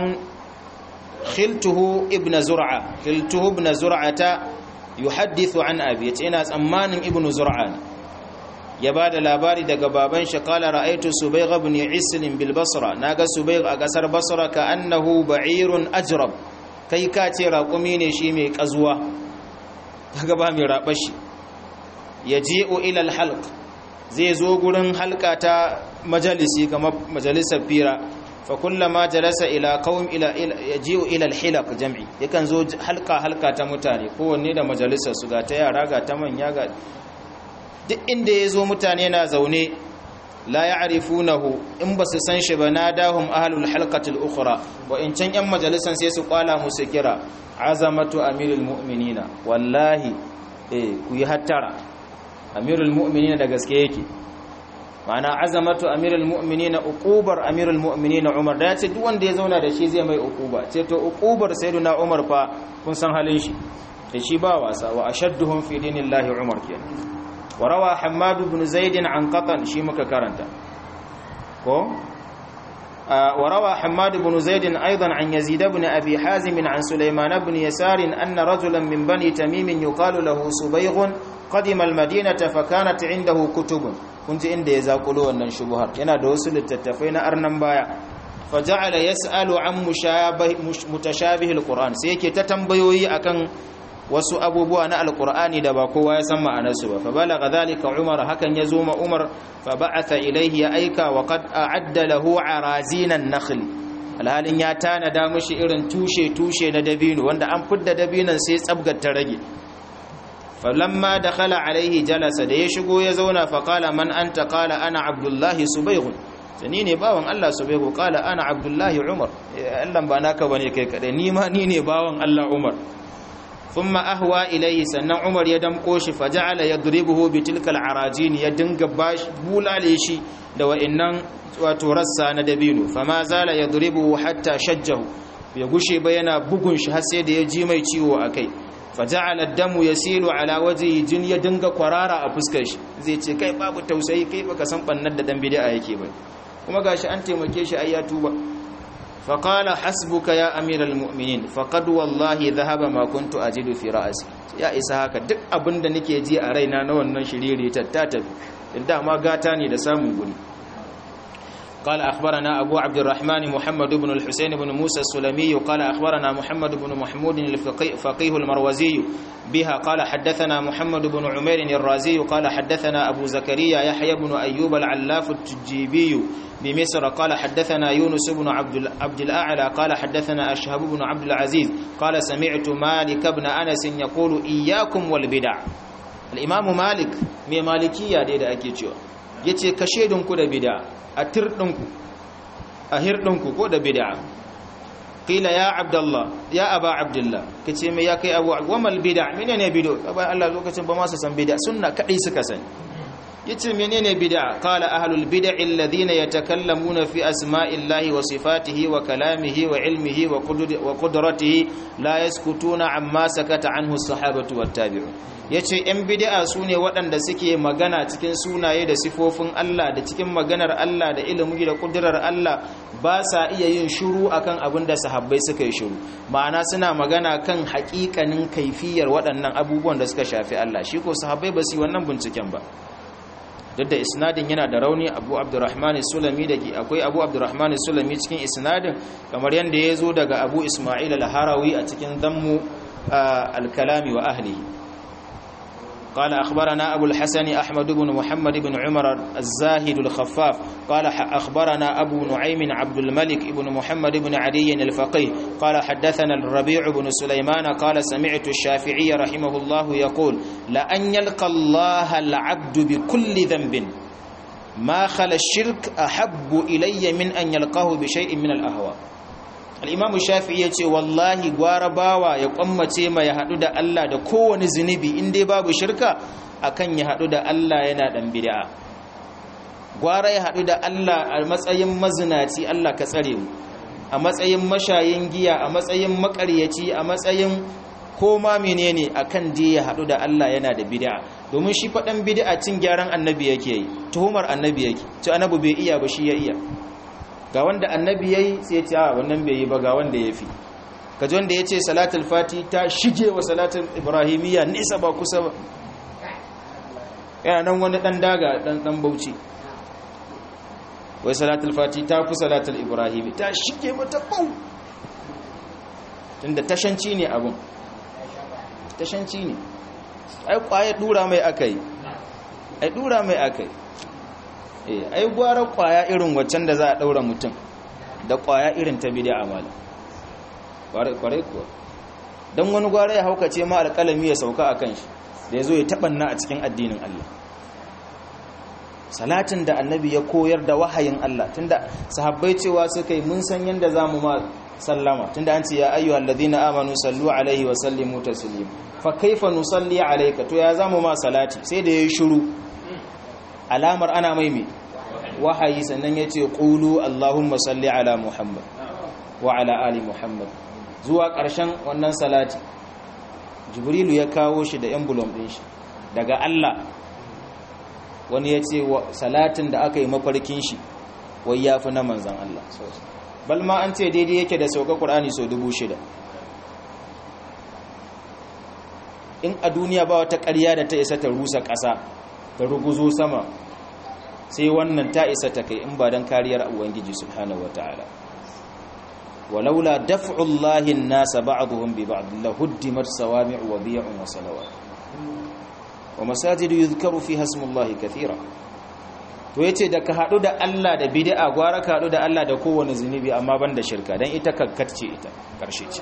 خلته ابن زرعة خلته ابن زرعة يحدث عن أبي يتئنا أمان ابن زرعة يباد لاباري دق بابن قال رأيت سبيغ بن عسل بالبصرة ناقى سبيغ أقسر بصرة كأنه بعير أجرب كي كاتي راقمين شيمي كزوة تقبامي رابشي ya ji'u ilal halq zai zo gurin halka ta majalisi kamar majalisar fira fa kullama jalasa ila qaum ila yaji'u ila al-hilaq jam'i yakan zo halka halka ta mutane kowanne da majalisar su ga ta yara ga ta manya ga duk inda ya zo mutane na zaune la ya'rifunahu in basu san shi ba nadahum ahlul halqati al-ukhra wa in can yan majalisan sai su kwala musu kira azamatu amirul mu'minina wallahi eh ku yi hattara amirul mu'minina da gaske yake ma'ana azamatu amirul mu'minina uqubar amirul mu'minina Umar da yace duk wanda ya zauna da shi zai mai uquba ce to uqubar sayyidina Umar fa kun san halin shi da shi ba wasa wa ashadduhum fi dinillahi Umar kenan wa rawa Hammad ibn Zaid an qatan shi muka karanta ko وروى حماد بن زيد أيضا عن يزيد بن أبي حازم عن سليمان بن يسار أن رجلا من بني تميم يقال له سبيغ قدم المدينة فكانت عنده كتب كنت عند يزاقلوا أن شبهات ينا دوسل التتفين أرنم بايا فجعل يسأل عن مشابه متشابه القرآن سيكي تتنبيوي أكن wasu abubuwa na alkur'ani da ba kowa ya san ma'anarsu ba fa balagha zalika umar hakan ya zo ma umar fa ba'atha ilayhi ya aika wa qad a'adda lahu arazinan nakhl alhalin ya tanada mishi irin tushe tushe na dabino wanda an fidda dabinon sai tsabgar ta rage falamma dakhala alaihi jalasa da ya shigo ya zauna fa qala man anta qala ana abdullahi subayghun sani ne bawan Allah subaygu qala ana abdullahi umar Allah ba naka bane kai kadai ni ma ni ne bawan Allah umar ثم أهوى إليه سنة عمر يدم قوش فجعل يضربه بتلك العراجين يدنق باش بولا ليشي لو إنن وترسى ندبينه فما زال يضربه حتى شجه يقشي بينا بقنش هسيد يجي ميتيو أكي فجعل الدم يسيل على وجهه جن يدنق قرارا أفسكش زي ce kai babu tausayi kai baka san bannan da dan bid'a yake ba kuma gashi an taimake shi ai ya tuba فقال حسبك يا أمير المؤمنين فقد والله ذهب ما كنت أجد في رأسي يا إسحاق duk abinda nake ji a raina na wannan shiriri tattata inda ma gata ne da samun guri قال أخبرنا أبو عبد الرحمن محمد بن الحسين بن موسى السلمي قال أخبرنا محمد بن محمود الفقيه المروزي بها قال حدثنا محمد بن عمير الرازي قال حدثنا أبو زكريا يحيى بن أيوب العلاف التجيبي بمصر قال حدثنا يونس بن عبد, عبد الأعلى قال حدثنا أشهب بن عبد العزيز قال سمعت مالك بن أنس يقول إياكم والبدع الإمام مالك من مالكية دي دا أكيد yace kashe dinku da bid'a a tirdinku a hirdinku ko da bid'a qila ya abdullah ya aba abdullah kace me ya kai abu wamal bid'a menene bid'a ba Allah lokacin ba ma su san bid'a sunna kadai suka sani yace menene bid'a qala ahlul bid'a alladhina yatakallamuna fi asma'illahi wa sifatihi wa kalamihi wa ilmihi wa qudratihi la yaskutuna amma sakata anhu as-sahabatu wat-tabi'un yace yan bid'a sune waɗanda suke magana cikin sunaye da sifofin Allah da cikin maganar Allah da ilimi da kudurar Allah ba sa iya yin shiru akan abin da sahabbai suka yi shiru ma'ana suna magana kan haƙiƙanin kaifiyar waɗannan abubuwan da suka shafi Allah shi ko sahabbai ba su yi wannan binciken ba duk da isnadin yana da rauni abu abdurrahman sulami da ke akwai abu abdurrahman sulami cikin isnadin kamar yadda ya zo daga abu ismail al-harawi a cikin zammu al-kalami wa ahlihi قال أخبرنا أبو الحسن أحمد بن محمد بن عمر الزاهد الخفاف قال أخبرنا أبو نعيم عبد الملك بن محمد بن عدي الفقيه قال حدثنا الربيع بن سليمان قال سمعت الشافعي رحمه الله يقول لأن يلقى الله العبد بكل ذنب ما خل الشرك أحب إلي من أن يلقاه بشيء من الأهواء al'imamu shafi ya ce wallahi gwara bawa ya kwammace ma ya haɗu da Allah da kowane zunubi inda babu shirka akan ya haɗu da Allah yana ɗan bid'a gwara ya haɗu da Allah a matsayin mazinaci Allah ka tsare mu a matsayin mashayin giya a matsayin makaryaci a matsayin koma menene akan je ya haɗu da Allah yana da bid'a domin shi faɗan bid'a cin gyaran annabi yake yi tuhumar annabi yake ci annabi bai iya ba shi ya iya ga wanda annabi yayi sai ya ce a wannan bai yi ba ga wanda yafi kaji wanda ya ce salatul fati ta shige wa salatul ibrahimiyya nisa ba kusa ba yana nan wani dan daga dan dan bauchi wai salatul fati ta fi salatul ibrahimi ta shige mata bau tunda tashanci ne abun tashanci ne ai kwaye dura mai akai ai dura mai akai ai gwara kwaya irin waccan da za a daura mutum da kwaya irin ta bid'a mala kware kuwa don wani gwara ya haukace ma alƙalami ya sauka a kan shi da ya zo ya taɓanna a cikin addinin Allah salatin da annabi ya koyar da wahayin Allah tunda sahabbai cewa suka yi mun san yanda zamu ma sallama tunda an ce ya ayyuhal ladina amanu sallu alaihi wa sallimu taslima fa kaifa nusalli alayka to ya zamu ma salati sai da yayi shiru alamar ana mai me wahayi sannan yace qulu allahumma salli ala muhammad wa ala ali muhammad zuwa ƙarshen wannan salati jibrilu ya kawo shi da emblem din shi daga Allah wani ya ce salatin da aka yi mafarkin shi wai ya fi na manzan Allah bal ma an ce daidai yake da sauka ƙur'ani sau dubu shida in a duniya ba wata ƙarya da ta isa ta rusa ƙasa ta ruguzo sama sai wannan ta isa ta kai in ba don kariyar ubangiji subhanahu wa ta'ala walaula daf'ullahi an-nasa ba'dhum bi ba'd lahuddimat sawami'u wa bi'un wa salawat wa masajidu yuzkaru fiha ismullahi kathira to yace da ka hadu da Allah da bid'a gwara ka hadu da Allah da kowane zunubi amma banda shirka dan ita kakkatce ita karshe ce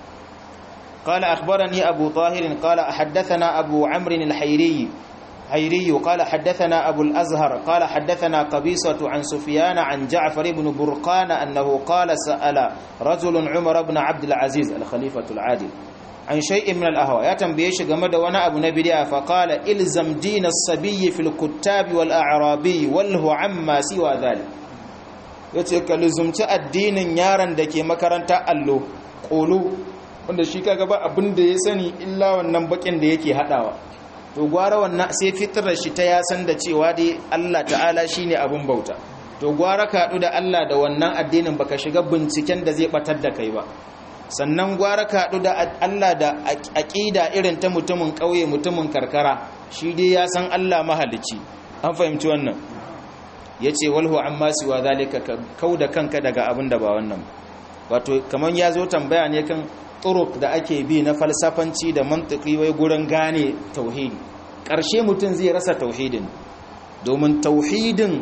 قال أخبرني أبو طاهر قال حدثنا أبو عمرو الحيري حيري قال حدثنا أبو الأزهر قال حدثنا قبيصة عن سفيان عن جعفر بن برقان أنه قال سأل رجل عمر بن عبد العزيز الخليفة العادل عن شيء من الأهواء يا تنبيش قمد وانا أبو نبي فقال إلزم دين الصبي في الكتاب والأعرابي وله عما سوى ذلك yace ka luzumci addinin yaron da ke makaranta allo ƙolo wanda shi kaga ba abin da ya sani illa wannan bakin da yake hadawa to gwara wannan sai fitrar shi ta ya san da cewa dai Allah ta'ala shine abin bauta to gwara ka da Allah da wannan addinin baka shiga binciken da zai batar da kai ba sannan gwara ka da Allah da aqida irin ta mutumin kauye mutumin karkara shi dai ya san Allah mahalicci an fahimci wannan yace walhu amma siwa zalika kauda kanka daga abin da ba wannan wato kaman ya zo tambaya ne kan turuk da ake bi na falsafanci da mantiki wai gurin gane tauhidi ƙarshe mutum zai rasa tauhidin domin tauhidin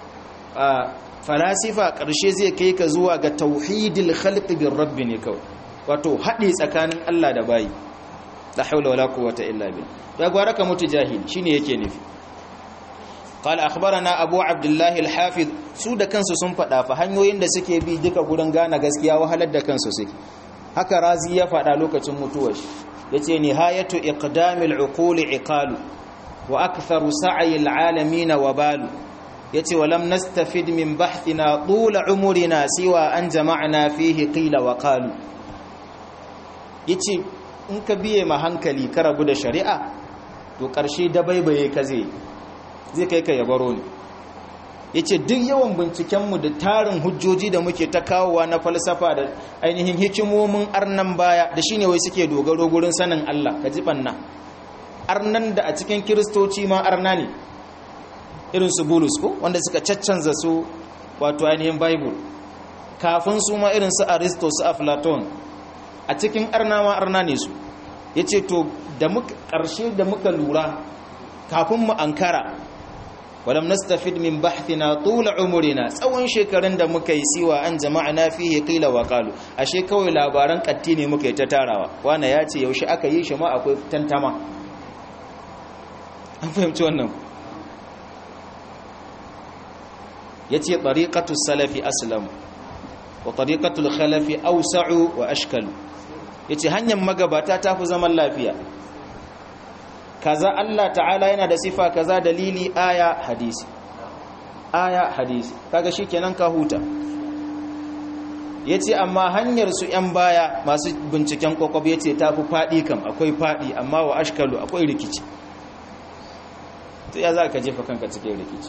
a falasifa ƙarshe zai kai ka zuwa ga tauhidil khalqi bir rabbi ne kawai wato haɗe tsakanin Allah da bayi la haula wala quwwata illa billah ya gwara ka mutu jahil shine yake nufi قال أخبرنا أبو عبد الله الحافظ su da kansu sun faɗa fa hanyoyin da suke bi duka gurin gane gaskiya wahalar da kansu suke haka razi ya faɗa lokacin mutuwar shi yace nihayatu iqdamil uquli iqalu wa aktharu sa'yil alamin wabalu yace walam nastafid min bahthina tula umurina siwa an jama'na fihi qila wa qalu yace in ka biye ma hankali ka rabu da shari'a to karshe dabaibaye ka zai zai kai ka yabaro ne yace duk yawan bincikenmu da tarin hujjoji da muke ta kawowa na falsafa da ainihin hikimomin arnan baya da shine wai suke dogaro gurin sanin Allah ka ji banna arnan da a cikin kiristoci ma arna ne irin su bulus ko wanda suka caccanza su wato ainihin bible kafin su ma irin su aristo su aflaton a cikin arna ma arna ne su yace to da muka karshe da muka lura kafin mu ankara ولم نستفد من بحثنا طول عمرنا tsawon shekarun da muka yi siwa an jama'ana fihi qila wa qalu ashe kawai labaran katti ne muka yi ta tarawa wana ya ce yaushe aka yi shi ma akwai tantama an fahimci wannan yace tariqatu salafi aslam wa tariqatu al-khalafi awsa'u wa ashkalu yace hanyar magabata ta fi zaman lafiya kaza Allah ta'ala yana da sifa kaza dalili aya hadisi aya hadisi kaga shikenan ka huta yace amma hanyar su yan baya masu binciken kokob yace tafi fadi kam akwai fadi amma wa ashkalu akwai rikici to ya zaka jefa kanka cikin rikici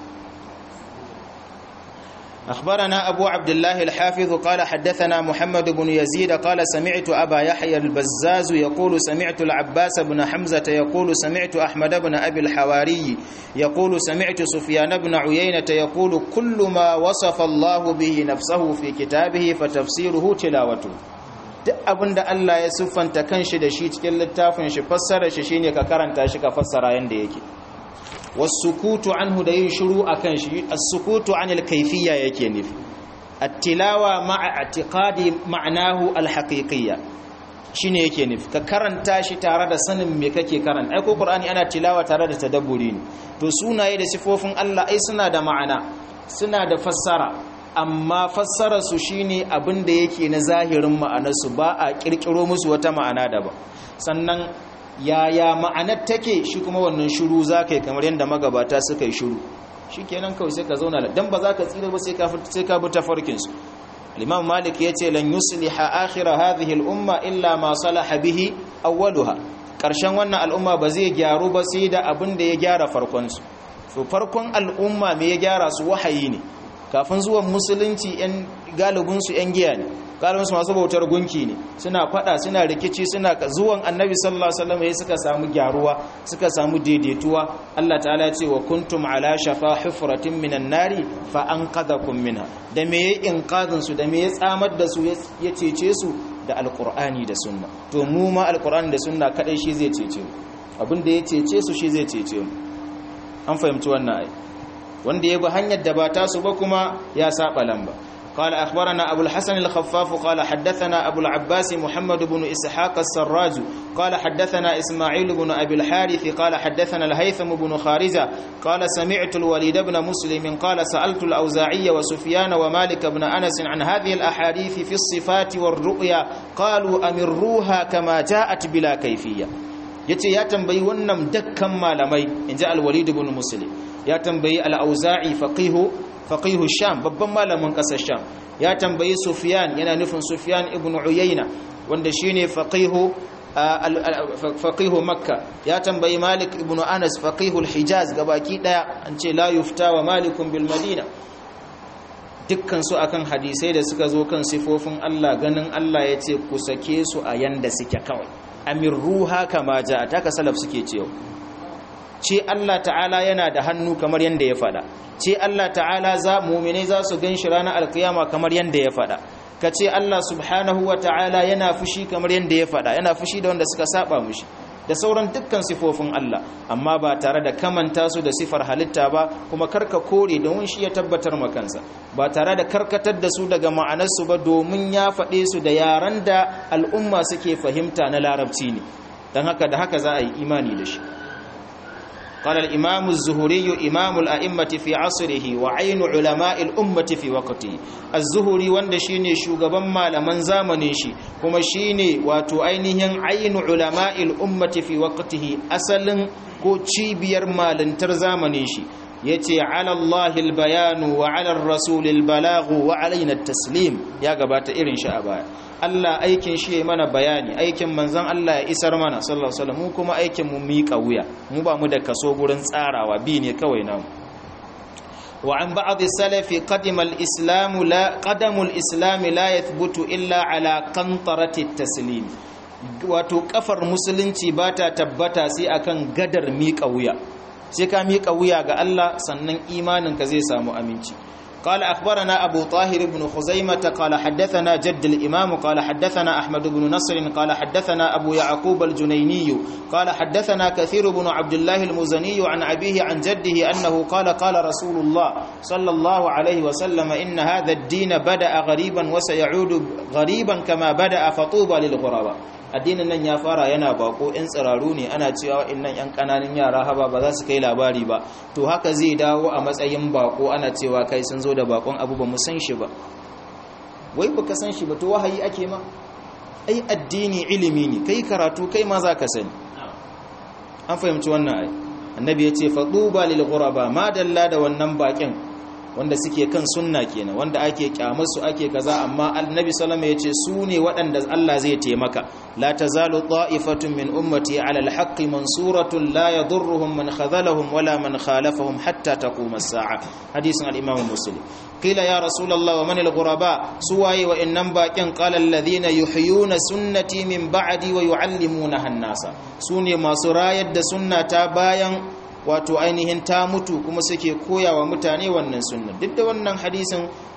أخبرنا أبو عبد الله الحافظ قال حدثنا محمد بن يزيد قال سمعت أبا يحيى البزاز يقول سمعت العباس بن حمزة يقول سمعت أحمد بن أبي الحواري يقول سمعت سفيان بن عيينة يقول كل ما وصف الله به نفسه في كتابه فتفسيره تلاوته duk abin da Allah ya siffanta kanshi da shi cikin littafin shi fassara shi shine ka karanta shi ka fassara yanda yake wasukutu anhu da yin shiru akan shi as-sukutu anil kayfiyya yake nufi at-tilawa ma'a i'tiqadi ma'nahu al-haqiqiyya shine yake nufi ka karanta shi tare da sanin me kake karanta ai ko qur'ani ana tilawa tare da tadabburi ne to sunaye da sifofin Allah ai suna da ma'ana suna da fassara amma fassara su shine abin da yake na zahirin ma'anarsu ba a kirkiro musu wata ma'ana daban sannan yaya ma'anar take shi kuma wannan shiru zakai kamar yadda magabata suka yi shiru shikenan kawai sai ka zauna dan ba za ka tsira ba sai ka sai ka bi tafarkin su al-imam malik yace lan yusliha akhir hadhihi al-umma illa ma salaha bihi awwaluha karshen wannan al'umma ba zai gyaru ba sai da abin da ya gyara farkon su to farkon al'umma me ya gyara su wahayi ne kafin zuwan musulunci yan galibin su yan giya ne galibin su masu bautar gunki ne suna fada suna rikici suna zuwan annabi sallallahu alaihi wasallam ya suka samu gyaruwa suka samu daidaituwa Allah ta'ala ya ce wa kuntum ala shafa hufratin minan nari fa anqadakum minha da me ya inqadin su da me ya tsamar da su ya cece su da alqur'ani da sunna to mu ma alqur'ani da sunna kadai shi zai cece mu abin da ya cece su shi zai cece mu an fahimci wannan ai wanda ya bi hanyar da ba ta su ba kuma ya saba lamba قال أخبرنا أبو الحسن الخفاف قال حدثنا أبو العباس محمد بن إسحاق السراج قال حدثنا إسماعيل بن أبي الحارث قال حدثنا الهيثم بن خارزة قال سمعت الوليد بن مسلم قال سألت الأوزاعي وسفيان ومالك بن أنس عن هذه الأحاديث في الصفات والرؤيا قالوا أمروها كما جاءت بلا كيفية yace ya tambayi wannan dakkan malamai inji al-walid ibn muslim ya tambayi al-auza'i faqihu faqihu sham babban malamin kasar sham ya tambayi sufyan yana nufin sufyan ibn uyayna wanda shine faqihu faqihu makka ya tambayi malik ibn anas faqihu al-hijaz gabaki daya an ce la yufta wa malikun bil madina dukkan su akan hadisai da suka zo kan sifofin Allah ganin Allah yace ku sake su a yanda suke kawai amirruha kama ja ta ka salaf suke cewa ce Allah ta'ala yana da hannu kamar yanda ya fada ce Allah ta'ala za mu'mine za su ganshi ranar alkiyama kamar yanda ya fada ka ce Allah subhanahu wa ta'ala yana fushi kamar yanda ya fada yana fushi da wanda suka saba mushi da sauran dukkan sifofin Allah amma ba tare da kamanta su da sifar halitta ba kuma karka kore domin shi ya tabbatar makansa ba tare da karkatar da su daga ma'anarsu ba domin ya faɗe su da yaran da al'umma suke fahimta na larabci ne don haka da haka za a yi imani da shi قال الإمام الزهري إمام الأئمة في عصره وعين علماء الأمة في وقته الزهري وند شيني شوغبان malaman zamanin shi kuma shine wato ainihin ainu ulama'il ummati fi waqtihi asalin ko cibiyar malintar zamanin shi yace ala Allahi albayanu wa ala ar-rasul albalagu wa alaina at-taslim ya gabata irin shi a baya Allah aikin shi ya mana bayani aikin manzon Allah ya isar mana sallallahu alaihi wasallam mu kuma aikin mu miƙa wuya mu ba mu da kaso gurin tsarawa bi ne kawai namu wa an ba'd as-salaf qadima al-islam la qadamu al-islam la yathbutu illa ala qantarati at-taslim wato kafar musulunci ba ta tabbata sai akan gadar miƙa wuya sai ka miƙa wuya ga Allah sannan imaninka zai samu aminci قال أخبرنا أبو طاهر بن خزيمة قال حدثنا جد الإمام قال حدثنا أحمد بن نصر قال حدثنا أبو يعقوب الجنيني قال حدثنا كثير بن عبد الله المزني عن أبيه عن جده أنه قال قال رسول الله صلى الله عليه وسلم إن هذا الدين بدأ غريبا وسيعود غريبا كما بدأ فطوبى للغرباء addinin nan ya fara yana bako in tsiraru ne ana cewa innan yan kananan yara haba ba za su kai labari ba to haka zai dawo a matsayin bako ana cewa kai sun zo da bakon abu ba mu san shi ba wai baka san shi ba to wahayi ake ma ai addini ilimi ne kai karatu kai ma za ka sani an fahimci wannan ai annabi ya ce faduba lil ghuraba ma dalla da wannan bakin wanda suke kan sunna kenan wanda ake kyamar su ake kaza amma annabi sallama yace su ne waɗanda Allah zai taimaka la tazalu ta'ifatun min ummati ala alhaqqi mansuratun la yadurruhum man khadhalahum wala man khalafahum hatta taqum as-sa'a hadisin al-imam muslim qila ya rasulullah wa man al-ghuraba suwaye wa innam baqin qala alladhina yuhyuna sunnati min ba'di wa yu'allimuna an-nasa sune masu rayar da sunnata bayan wato ainihin ta mutu kuma suke koya wa mutane wannan sunna duk da wannan hadisin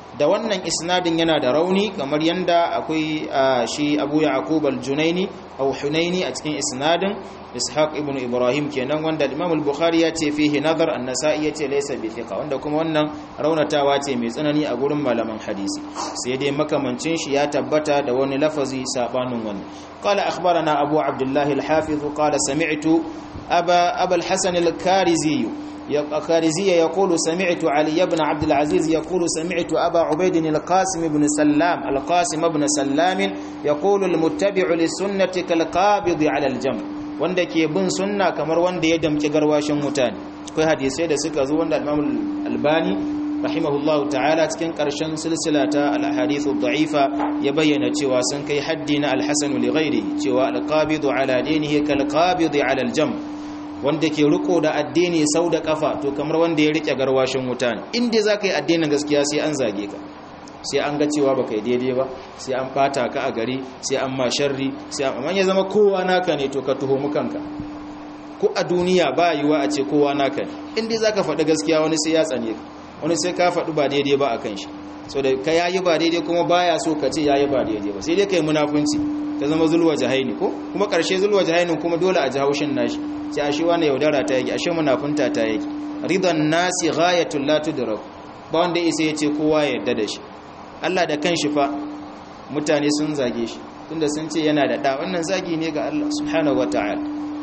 da wannan isnadin yana da rauni kamar yanda akwai shi Abu Yaqub al-Junaini aw Hunaini a cikin isnadin Ishaq ibn Ibrahim kenan wanda Imam al-Bukhari ya ce fihi nazar an-Nasa'i ya ce laysa bi thiqa wanda kuma wannan raunatawa ce mai tsanani a gurin malaman hadisi sai dai makamancin shi ya tabbata da wani lafazi sabanin wannan qala akhbarana Abu Abdullah al-Hafiz qala sami'tu Aba Aba al-Hasan al-Karizi الخارزية يقول سمعت علي بن عبد العزيز يقول سمعت أبا عبيد القاسم بن سلام القاسم بن سلام يقول المتبع للسنة كالقابض على الجمع wanda ke bin sunna kamar wanda ya damki garwashin mutane akwai hadisai da suka zo wanda Imam Albani rahimahullahu ta'ala cikin karshen silsila ta al-ahadithu da'ifa ya bayyana cewa sun kai haddi na al-hasan li ghairi cewa al-qabidu ala dinihi kal-qabidi ala al-jam' wanda ke riko da addini sau da kafa to kamar wanda ya rike garwashin wuta ne inda za ka yi addinin gaskiya sai an zage ka sai an ga cewa ba kai daidai ba sai an fata ka a gari sai an ma sharri sai an amma ya zama kowa naka ne to ka tuhomu kanka ko a duniya ba yiwa a ce kowa naka ne inda za ka faɗi gaskiya wani sai ya tsane ka wani sai ka faɗi ba daidai ba a kan shi so da ka yayi ba daidai kuma baya so ka ce yayi ba daidai ba sai dai kai munafunci ka zama zulwa jahaini ko kuma ƙarshe zulwa jahainin kuma dole a ji haushin nashi sai ashe wani yaudara ta yake ashe munafunta ta yake ridan nasi ghayatul la tudrak ba wanda isa yace kowa ya yarda da shi Allah da kanshi fa mutane sun zage shi tunda sun ce yana da da wannan zagi ne ga Allah subhanahu wataala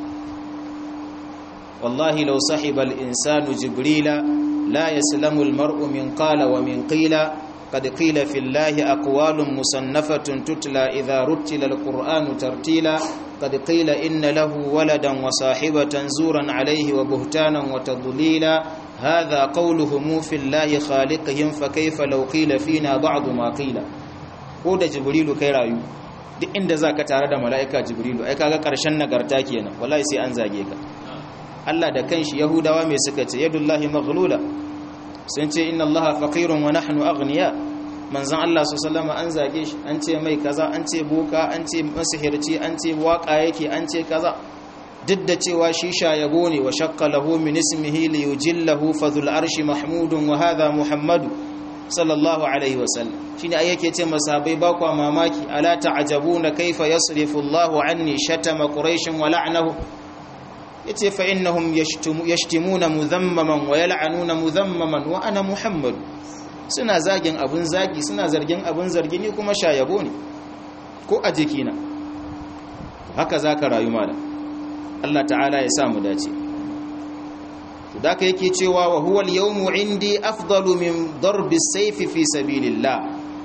wallahi law sahiba al-insanu jibrila la yaslamu al-mar'u min qala wa min qila قد قيل في الله أقوال مصنفة تتلى إذا رتل القرآن ترتيلا قد قيل إن له ولدا وصاحبة زورا عليه وبهتانا وتضليلا هذا قولهم في الله خالقهم فكيف لو قيل فينا بعض ما قيل ko da jibrilu kai rayu duk inda zaka tare da mala'ika jibrilu ai kaga karshen nagarta kenan wallahi sai an zage ka Allah da kanshi yahudawa me suka ce yadullahi maghlula sun ce inna allaha faqirun wa nahnu aghniya manzon Allah sallallahu an zage shi an ce mai kaza an ce boka an ce masihirci an ce waka yake an ce kaza duk da cewa shi shayabo ne wa shaqqa lahu min ismihi li yujillahu fadhul arshi mahmudun wa hadha muhammadu sallallahu alaihi wa sallam shine ai yake ce masahabai ba kwa mamaki ala ta'jabuna kaifa yasrifu Allahu anni shatama quraish wa la'nahu yace fa innahum yashtimuna mudhammaman wa yal'anuna mudhammaman wa ana muhammad suna zagin abun zagi suna zargin abun zargi ni kuma shayabo ne ko a jikina haka zaka rayu malam Allah ta'ala ya sa mu dace to daka yake cewa wa huwa al-yawmu indi afdalu min darbi as-sayf fi sabilillah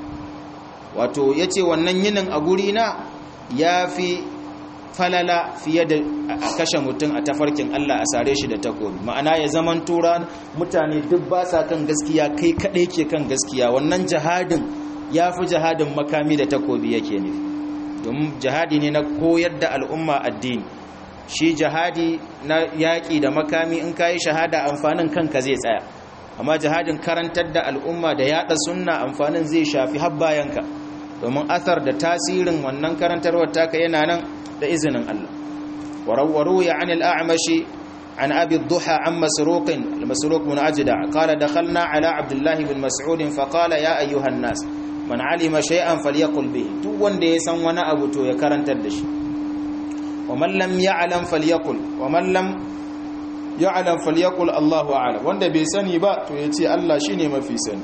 wato yace wannan yinin a guri na yafi falala fiye da a kashe mutum a tafarkin Allah a sare shi da takobi ma'ana ya zaman tura mutane duk ba sa kan gaskiya kai kadai ke kan gaskiya wannan jihadin ya fi jihadin makami da takobi yake nufi domin jihadi ne na koyar da al'umma addini shi jihadi na yaƙi da makami in kayi shahada amfanin kanka zai tsaya amma jihadin karantar da al'umma da yaɗa sunna amfanin zai shafi har bayanka domin athar da tasirin wannan karantarwar taka yana nan da izinin Allah warawwaru ya an al'amashi an abi duha an masruqin al-masruq min ajda qala dakhalna ala abdullah ibn mas'ud fa qala ya ayyuhan nas man alima shay'an falyaqul bihi duk wanda ya san wani abu to ya karantar da shi wa man lam ya'lam falyaqul wa man lam ya'lam falyaqul Allahu a'lam wanda bai sani ba to yace Allah shine mafi sani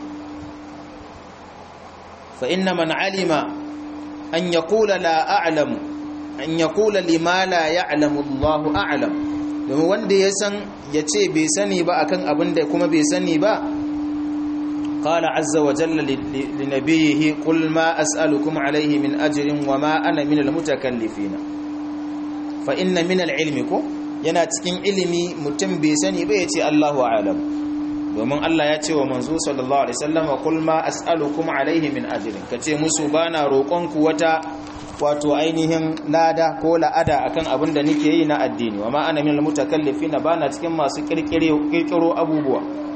fa inna man alima an yaqula la a'lamu an ya kula lima la ya'lamu Allahu a'lam domin wanda ya san ya ce bai sani ba akan abin da kuma bai sani ba qala azza wa jalla li nabiyhi qul ma as'alukum alayhi min ajrin wa ma ana min almutakallifin fa inna min alilmi ko yana cikin ilimi mutum bai sani ba yace Allahu a'lam domin Allah ya ce wa manzo sallallahu alaihi wasallam qul ma as'alukum alayhi min ajrin kace musu bana roƙonku wata wato ainihin lada ko la'ada akan abin da nake yi na addini wa ma ana minal mutakallifin bana cikin masu kirkiro abubuwa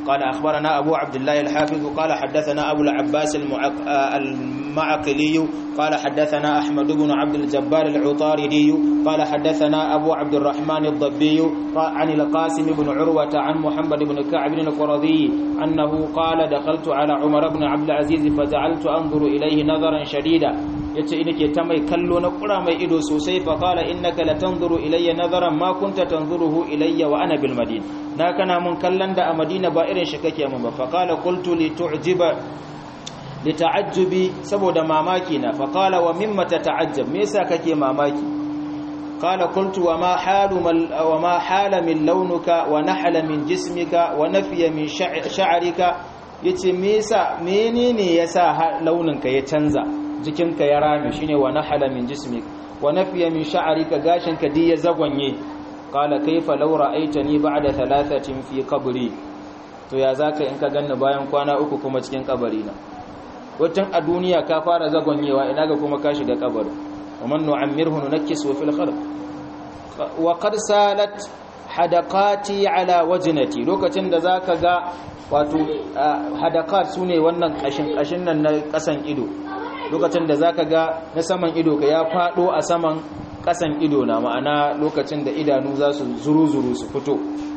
قال أخبرنا أبو عبد الله الحافظ قال حدثنا أبو العباس المعقلي قال حدثنا أحمد بن عبد الجبار العطاردي قال حدثنا أبو عبد الرحمن الضبي عن القاسم بن عروة عن محمد بن كعب القرظي أنه قال دخلت على عمر بن عبد العزيز فجعلت أنظر إليه نظرا شديدا yace ina ke ta mai kallo na kura mai ido sosai fa qala innaka latanzuru ilayya nazaran ma kunta tanzuruhu ilayya wa ana bil madina na kana mun kallon da a madina ba irin shi kake mun ba fa qala qultu li tu'jiba li ta'ajjubi saboda mamaki na fa qala wa mimma tata'ajjab me yasa kake mamaki qala qultu wa ma halu wa ma hala min launuka wa nahala min jismika wa nafiya min sha'rika yace me yasa menene yasa launinka ya canza jikinka ya rame shine wa nahala min jismik wa nafiya min sha'rika gashinka di ya zagwanye qala kayfa law ra'aytani ba'da thalathatin fi qabri to ya zaka in ka ganni bayan kwana uku kuma cikin kabari na watan a duniya ka fara zagwanyewa ina ga kuma ka shiga kabari wa man nu'ammirhu nunakkisu fil khalq wa qad salat hadaqati ala wajnati lokacin da zaka ga wato hadaqat sune wannan kashin kashin nan na kasan ido lokacin da zaka ga na saman ido ka ya fado a saman kasan ido na ma'ana lokacin da idanu za su zuru-zuru su fito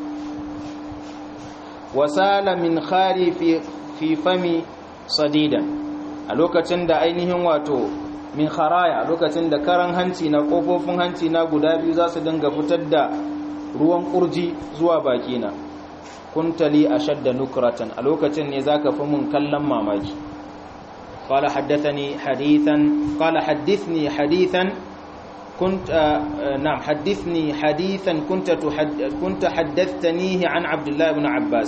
wasala min khari fi fi fami sadidan a lokacin da ainihin wato min kharaya lokacin da karan hanci na kofofin hanci na guda biyu za su dinga fitar da ruwan kurji zuwa bakina kuntali ashadda nukratan a lokacin ne zaka fi mun kallon mamaki قال حدثني حديثا قال حدثني حديثا كنت آه نعم حدثني حديثا كنت تحد كنت حدثتنيه عن عبد الله بن عباس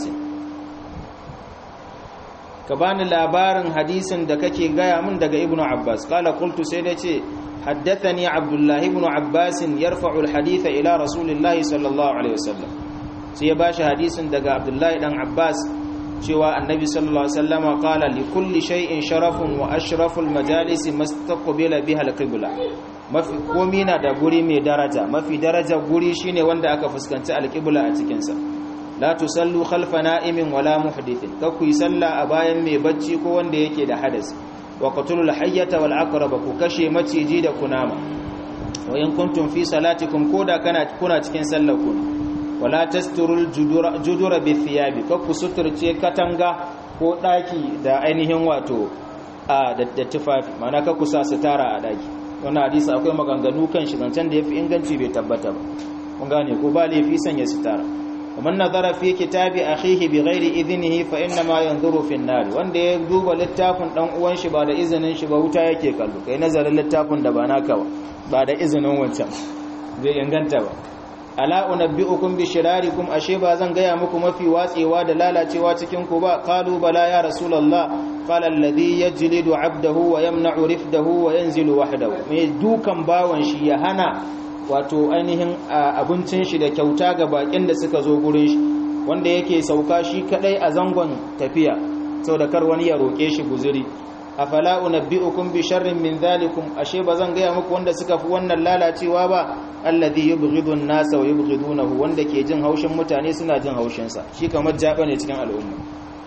كبان labarin hadisin da kake gaya min daga ibnu abbas qala qultu sai dace haddathani abdullah ibn abbas yarfa'u alhadith ila rasulillahi sallallahu alaihi wasallam sai ya bashi hadisin daga abdullah dan abbas cewa annabi sallallahu alaihi wasallama qala li kulli shay'in sharafun wa ashraful majalisi mastaqbila biha alqibla mafi komi na da guri mai daraja mafi daraja guri shine wanda aka fuskanci alqibla a cikin sa la tusallu khalfa na'imin wala muhdithin ka ku salla a bayan mai bacci ko wanda yake da hadas wa qatulul hayyata wal aqraba ku kashe maciji da kunama wa in kuntum fi salatikum koda kana kuna cikin sallar ku wala tasturul judura bi thiyabi ka ku suturce katanga ko daki da ainihin wato a da tufafi mana ka kusa sitara a daki wannan hadisi akwai maganganu kan shi zancen da yafi inganci bai tabbata ba kun gane ko ba laifi sanya sitara ومن نظر في كتاب اخيه بغير اذنه فانما ينظر في النار wanda ya duba littafin dan uwan shi ba da izinin shi ba wuta yake kallo kai nazarin littafin da ba naka ba ba da izinin wancan zai inganta ba ala unabbiukum bi shirarikum ashe ba zan gaya muku mafi watsewa da lalacewa cikin ku ba qalu bala ya rasulullah qala alladhi yajlidu abdahu wa yamna'u rifdahu wa yanzilu wahdahu me dukan bawan shi ya hana wato ainihin abincin shi da kyauta ga bakin da suka zo gurin shi wanda yake sauka shi kadai a zangon tafiya saboda kar wani ya roke shi guzuri afala unabbiukum bi sharrin min dhalikum ashe bazan gaya muku wanda suka fi wannan lalacewa ba alladhi yubghidu an-nasa wa yubghidunahu wanda ke jin haushin mutane suna jin haushin sa shi kamar jaba ne cikin al'umma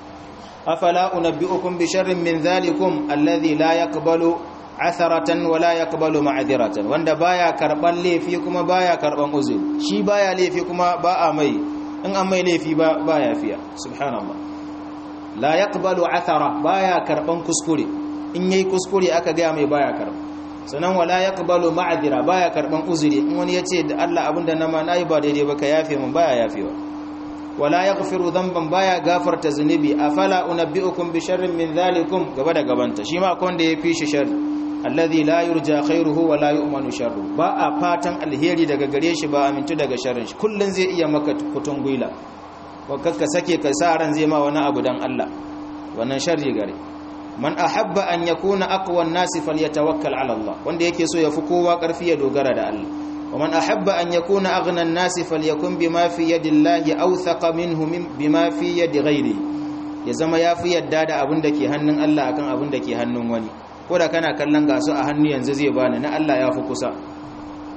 afala unabbiukum bi sharrin min dhalikum alladhi la yaqbalu atharatan wa la yaqbalu ma'dhiratan wanda baya karban laifi kuma baya karban uzuri shi baya laifi kuma ba a mai in an mai laifi ba baya fiya subhanallah la yaqbalu athara baya karban kuskure in yayi kuskure aka ga mai baya karba sanan wala yaqbalu ma'dhira baya karban uzuri in wani yace da Allah abinda na ma nayi ba daidai ba ka yafe mun baya yafewa wala yaghfiru dhanban baya gafarta zunubi afala unabbiukum bi sharrin min dhalikum gaba da gabanta shi ma akwai wanda ya fi shi sharri alladhi la yurja khairuhu wa la yu'manu sharru ba a fatan alheri daga gare shi ba amintu daga sharrin shi kullun zai iya maka kutun guila wa kakka sake ka sa ran zai ma wani abu dan Allah wannan sharri gare man ahabba an yakuna aqwa an-nas falyatawakkal ala Allah wanda yake so ya fi kowa karfi ya dogara da Allah wa man ahabba an yakuna aghna an-nas falyakun bima fi yadi Allah awthaqa minhu bima fi yadi ghairi ya zama yafi yadda da abin da ke hannun Allah akan abin da ke hannun wani ko da kana kallon gasu a hannu yanzu zai bani na Allah ya fi kusa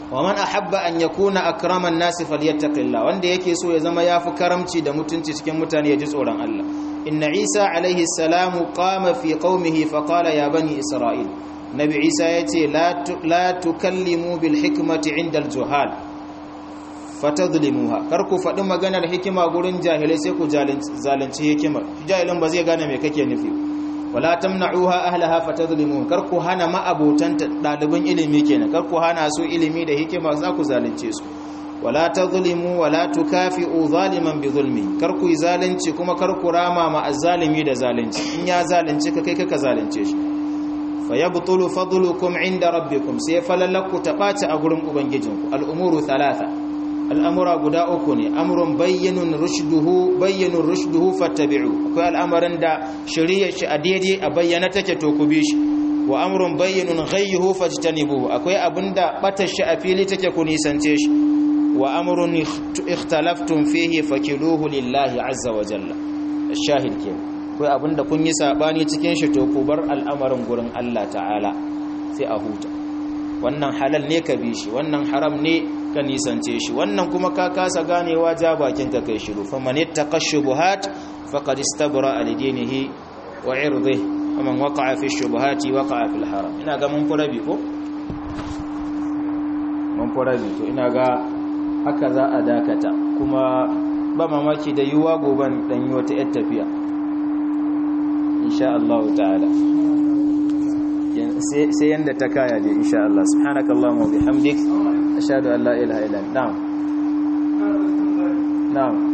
wa man ahabba an yakuna akraman nasi falyattaqillah wanda yake so ya zama yafi karamci da mutunci cikin mutane ya ji tsoron Allah inna Isa alaihi salamu qama fi qaumihi fa qala ya bani isra'il nabi Isa yace la la tukallimu bil hikmati inda al juhal fatadlimuha kar ku faɗi maganar hikima gurin jahilai sai ku zalunci hikimar jahilin ba zai gane me kake nufi wala tamna'uha ahlaha fatadlimuha kar ku hana ma'abotan ɗaliban ilimi kenan kar ku hana su ilimi da hikima za ku zalunce su wala tadlimu wala tukafi'u zaliman bi zulmi kar ku zalunci kuma kar ku rama ma azzalimi da zalunci in ya zalunci ka kai ka zalunce shi fayabtulu fadlukum inda rabbikum sai falalaku ta ɓaci a gurin ubangijinku al'umuru thalatha al'amura guda uku ne amurin bayyanun rushduhu bayyanun rushduhu fattabi'u akwai al'amarin da shirya shi a daidai a bayyana take to ku bi shi wa amurin bayyanun ghayyuhu fajtanibu akwai abin da batar shi a fili take ku nisance shi wa amurin ikhtalaftum fihi fakiluhu lillahi azza wa jalla shahid ke akwai abin da kun yi sabani cikin shi to ku bar al'amarin gurin Allah ta'ala sai a huta wannan halal ne ka bi shi wannan haram ne ka nisance shi wannan kuma ka kasa ganewa ja bakin ka kai shiru faman ittaqa shubuhat faqad istabra li dinihi wa irdihi faman waqa'a fi shubuhati waqa'a fil haram ina ga mun furabi ko mun furabi to ina ga haka za a dakata kuma ba mamaki da yuwa goban dan yi wata yar tafiya insha Allah ta'ala sai yanda ta kaya dai insha Allah subhanakallahumma wa bihamdik ashhadu an la ilaha illa anta na'am na'am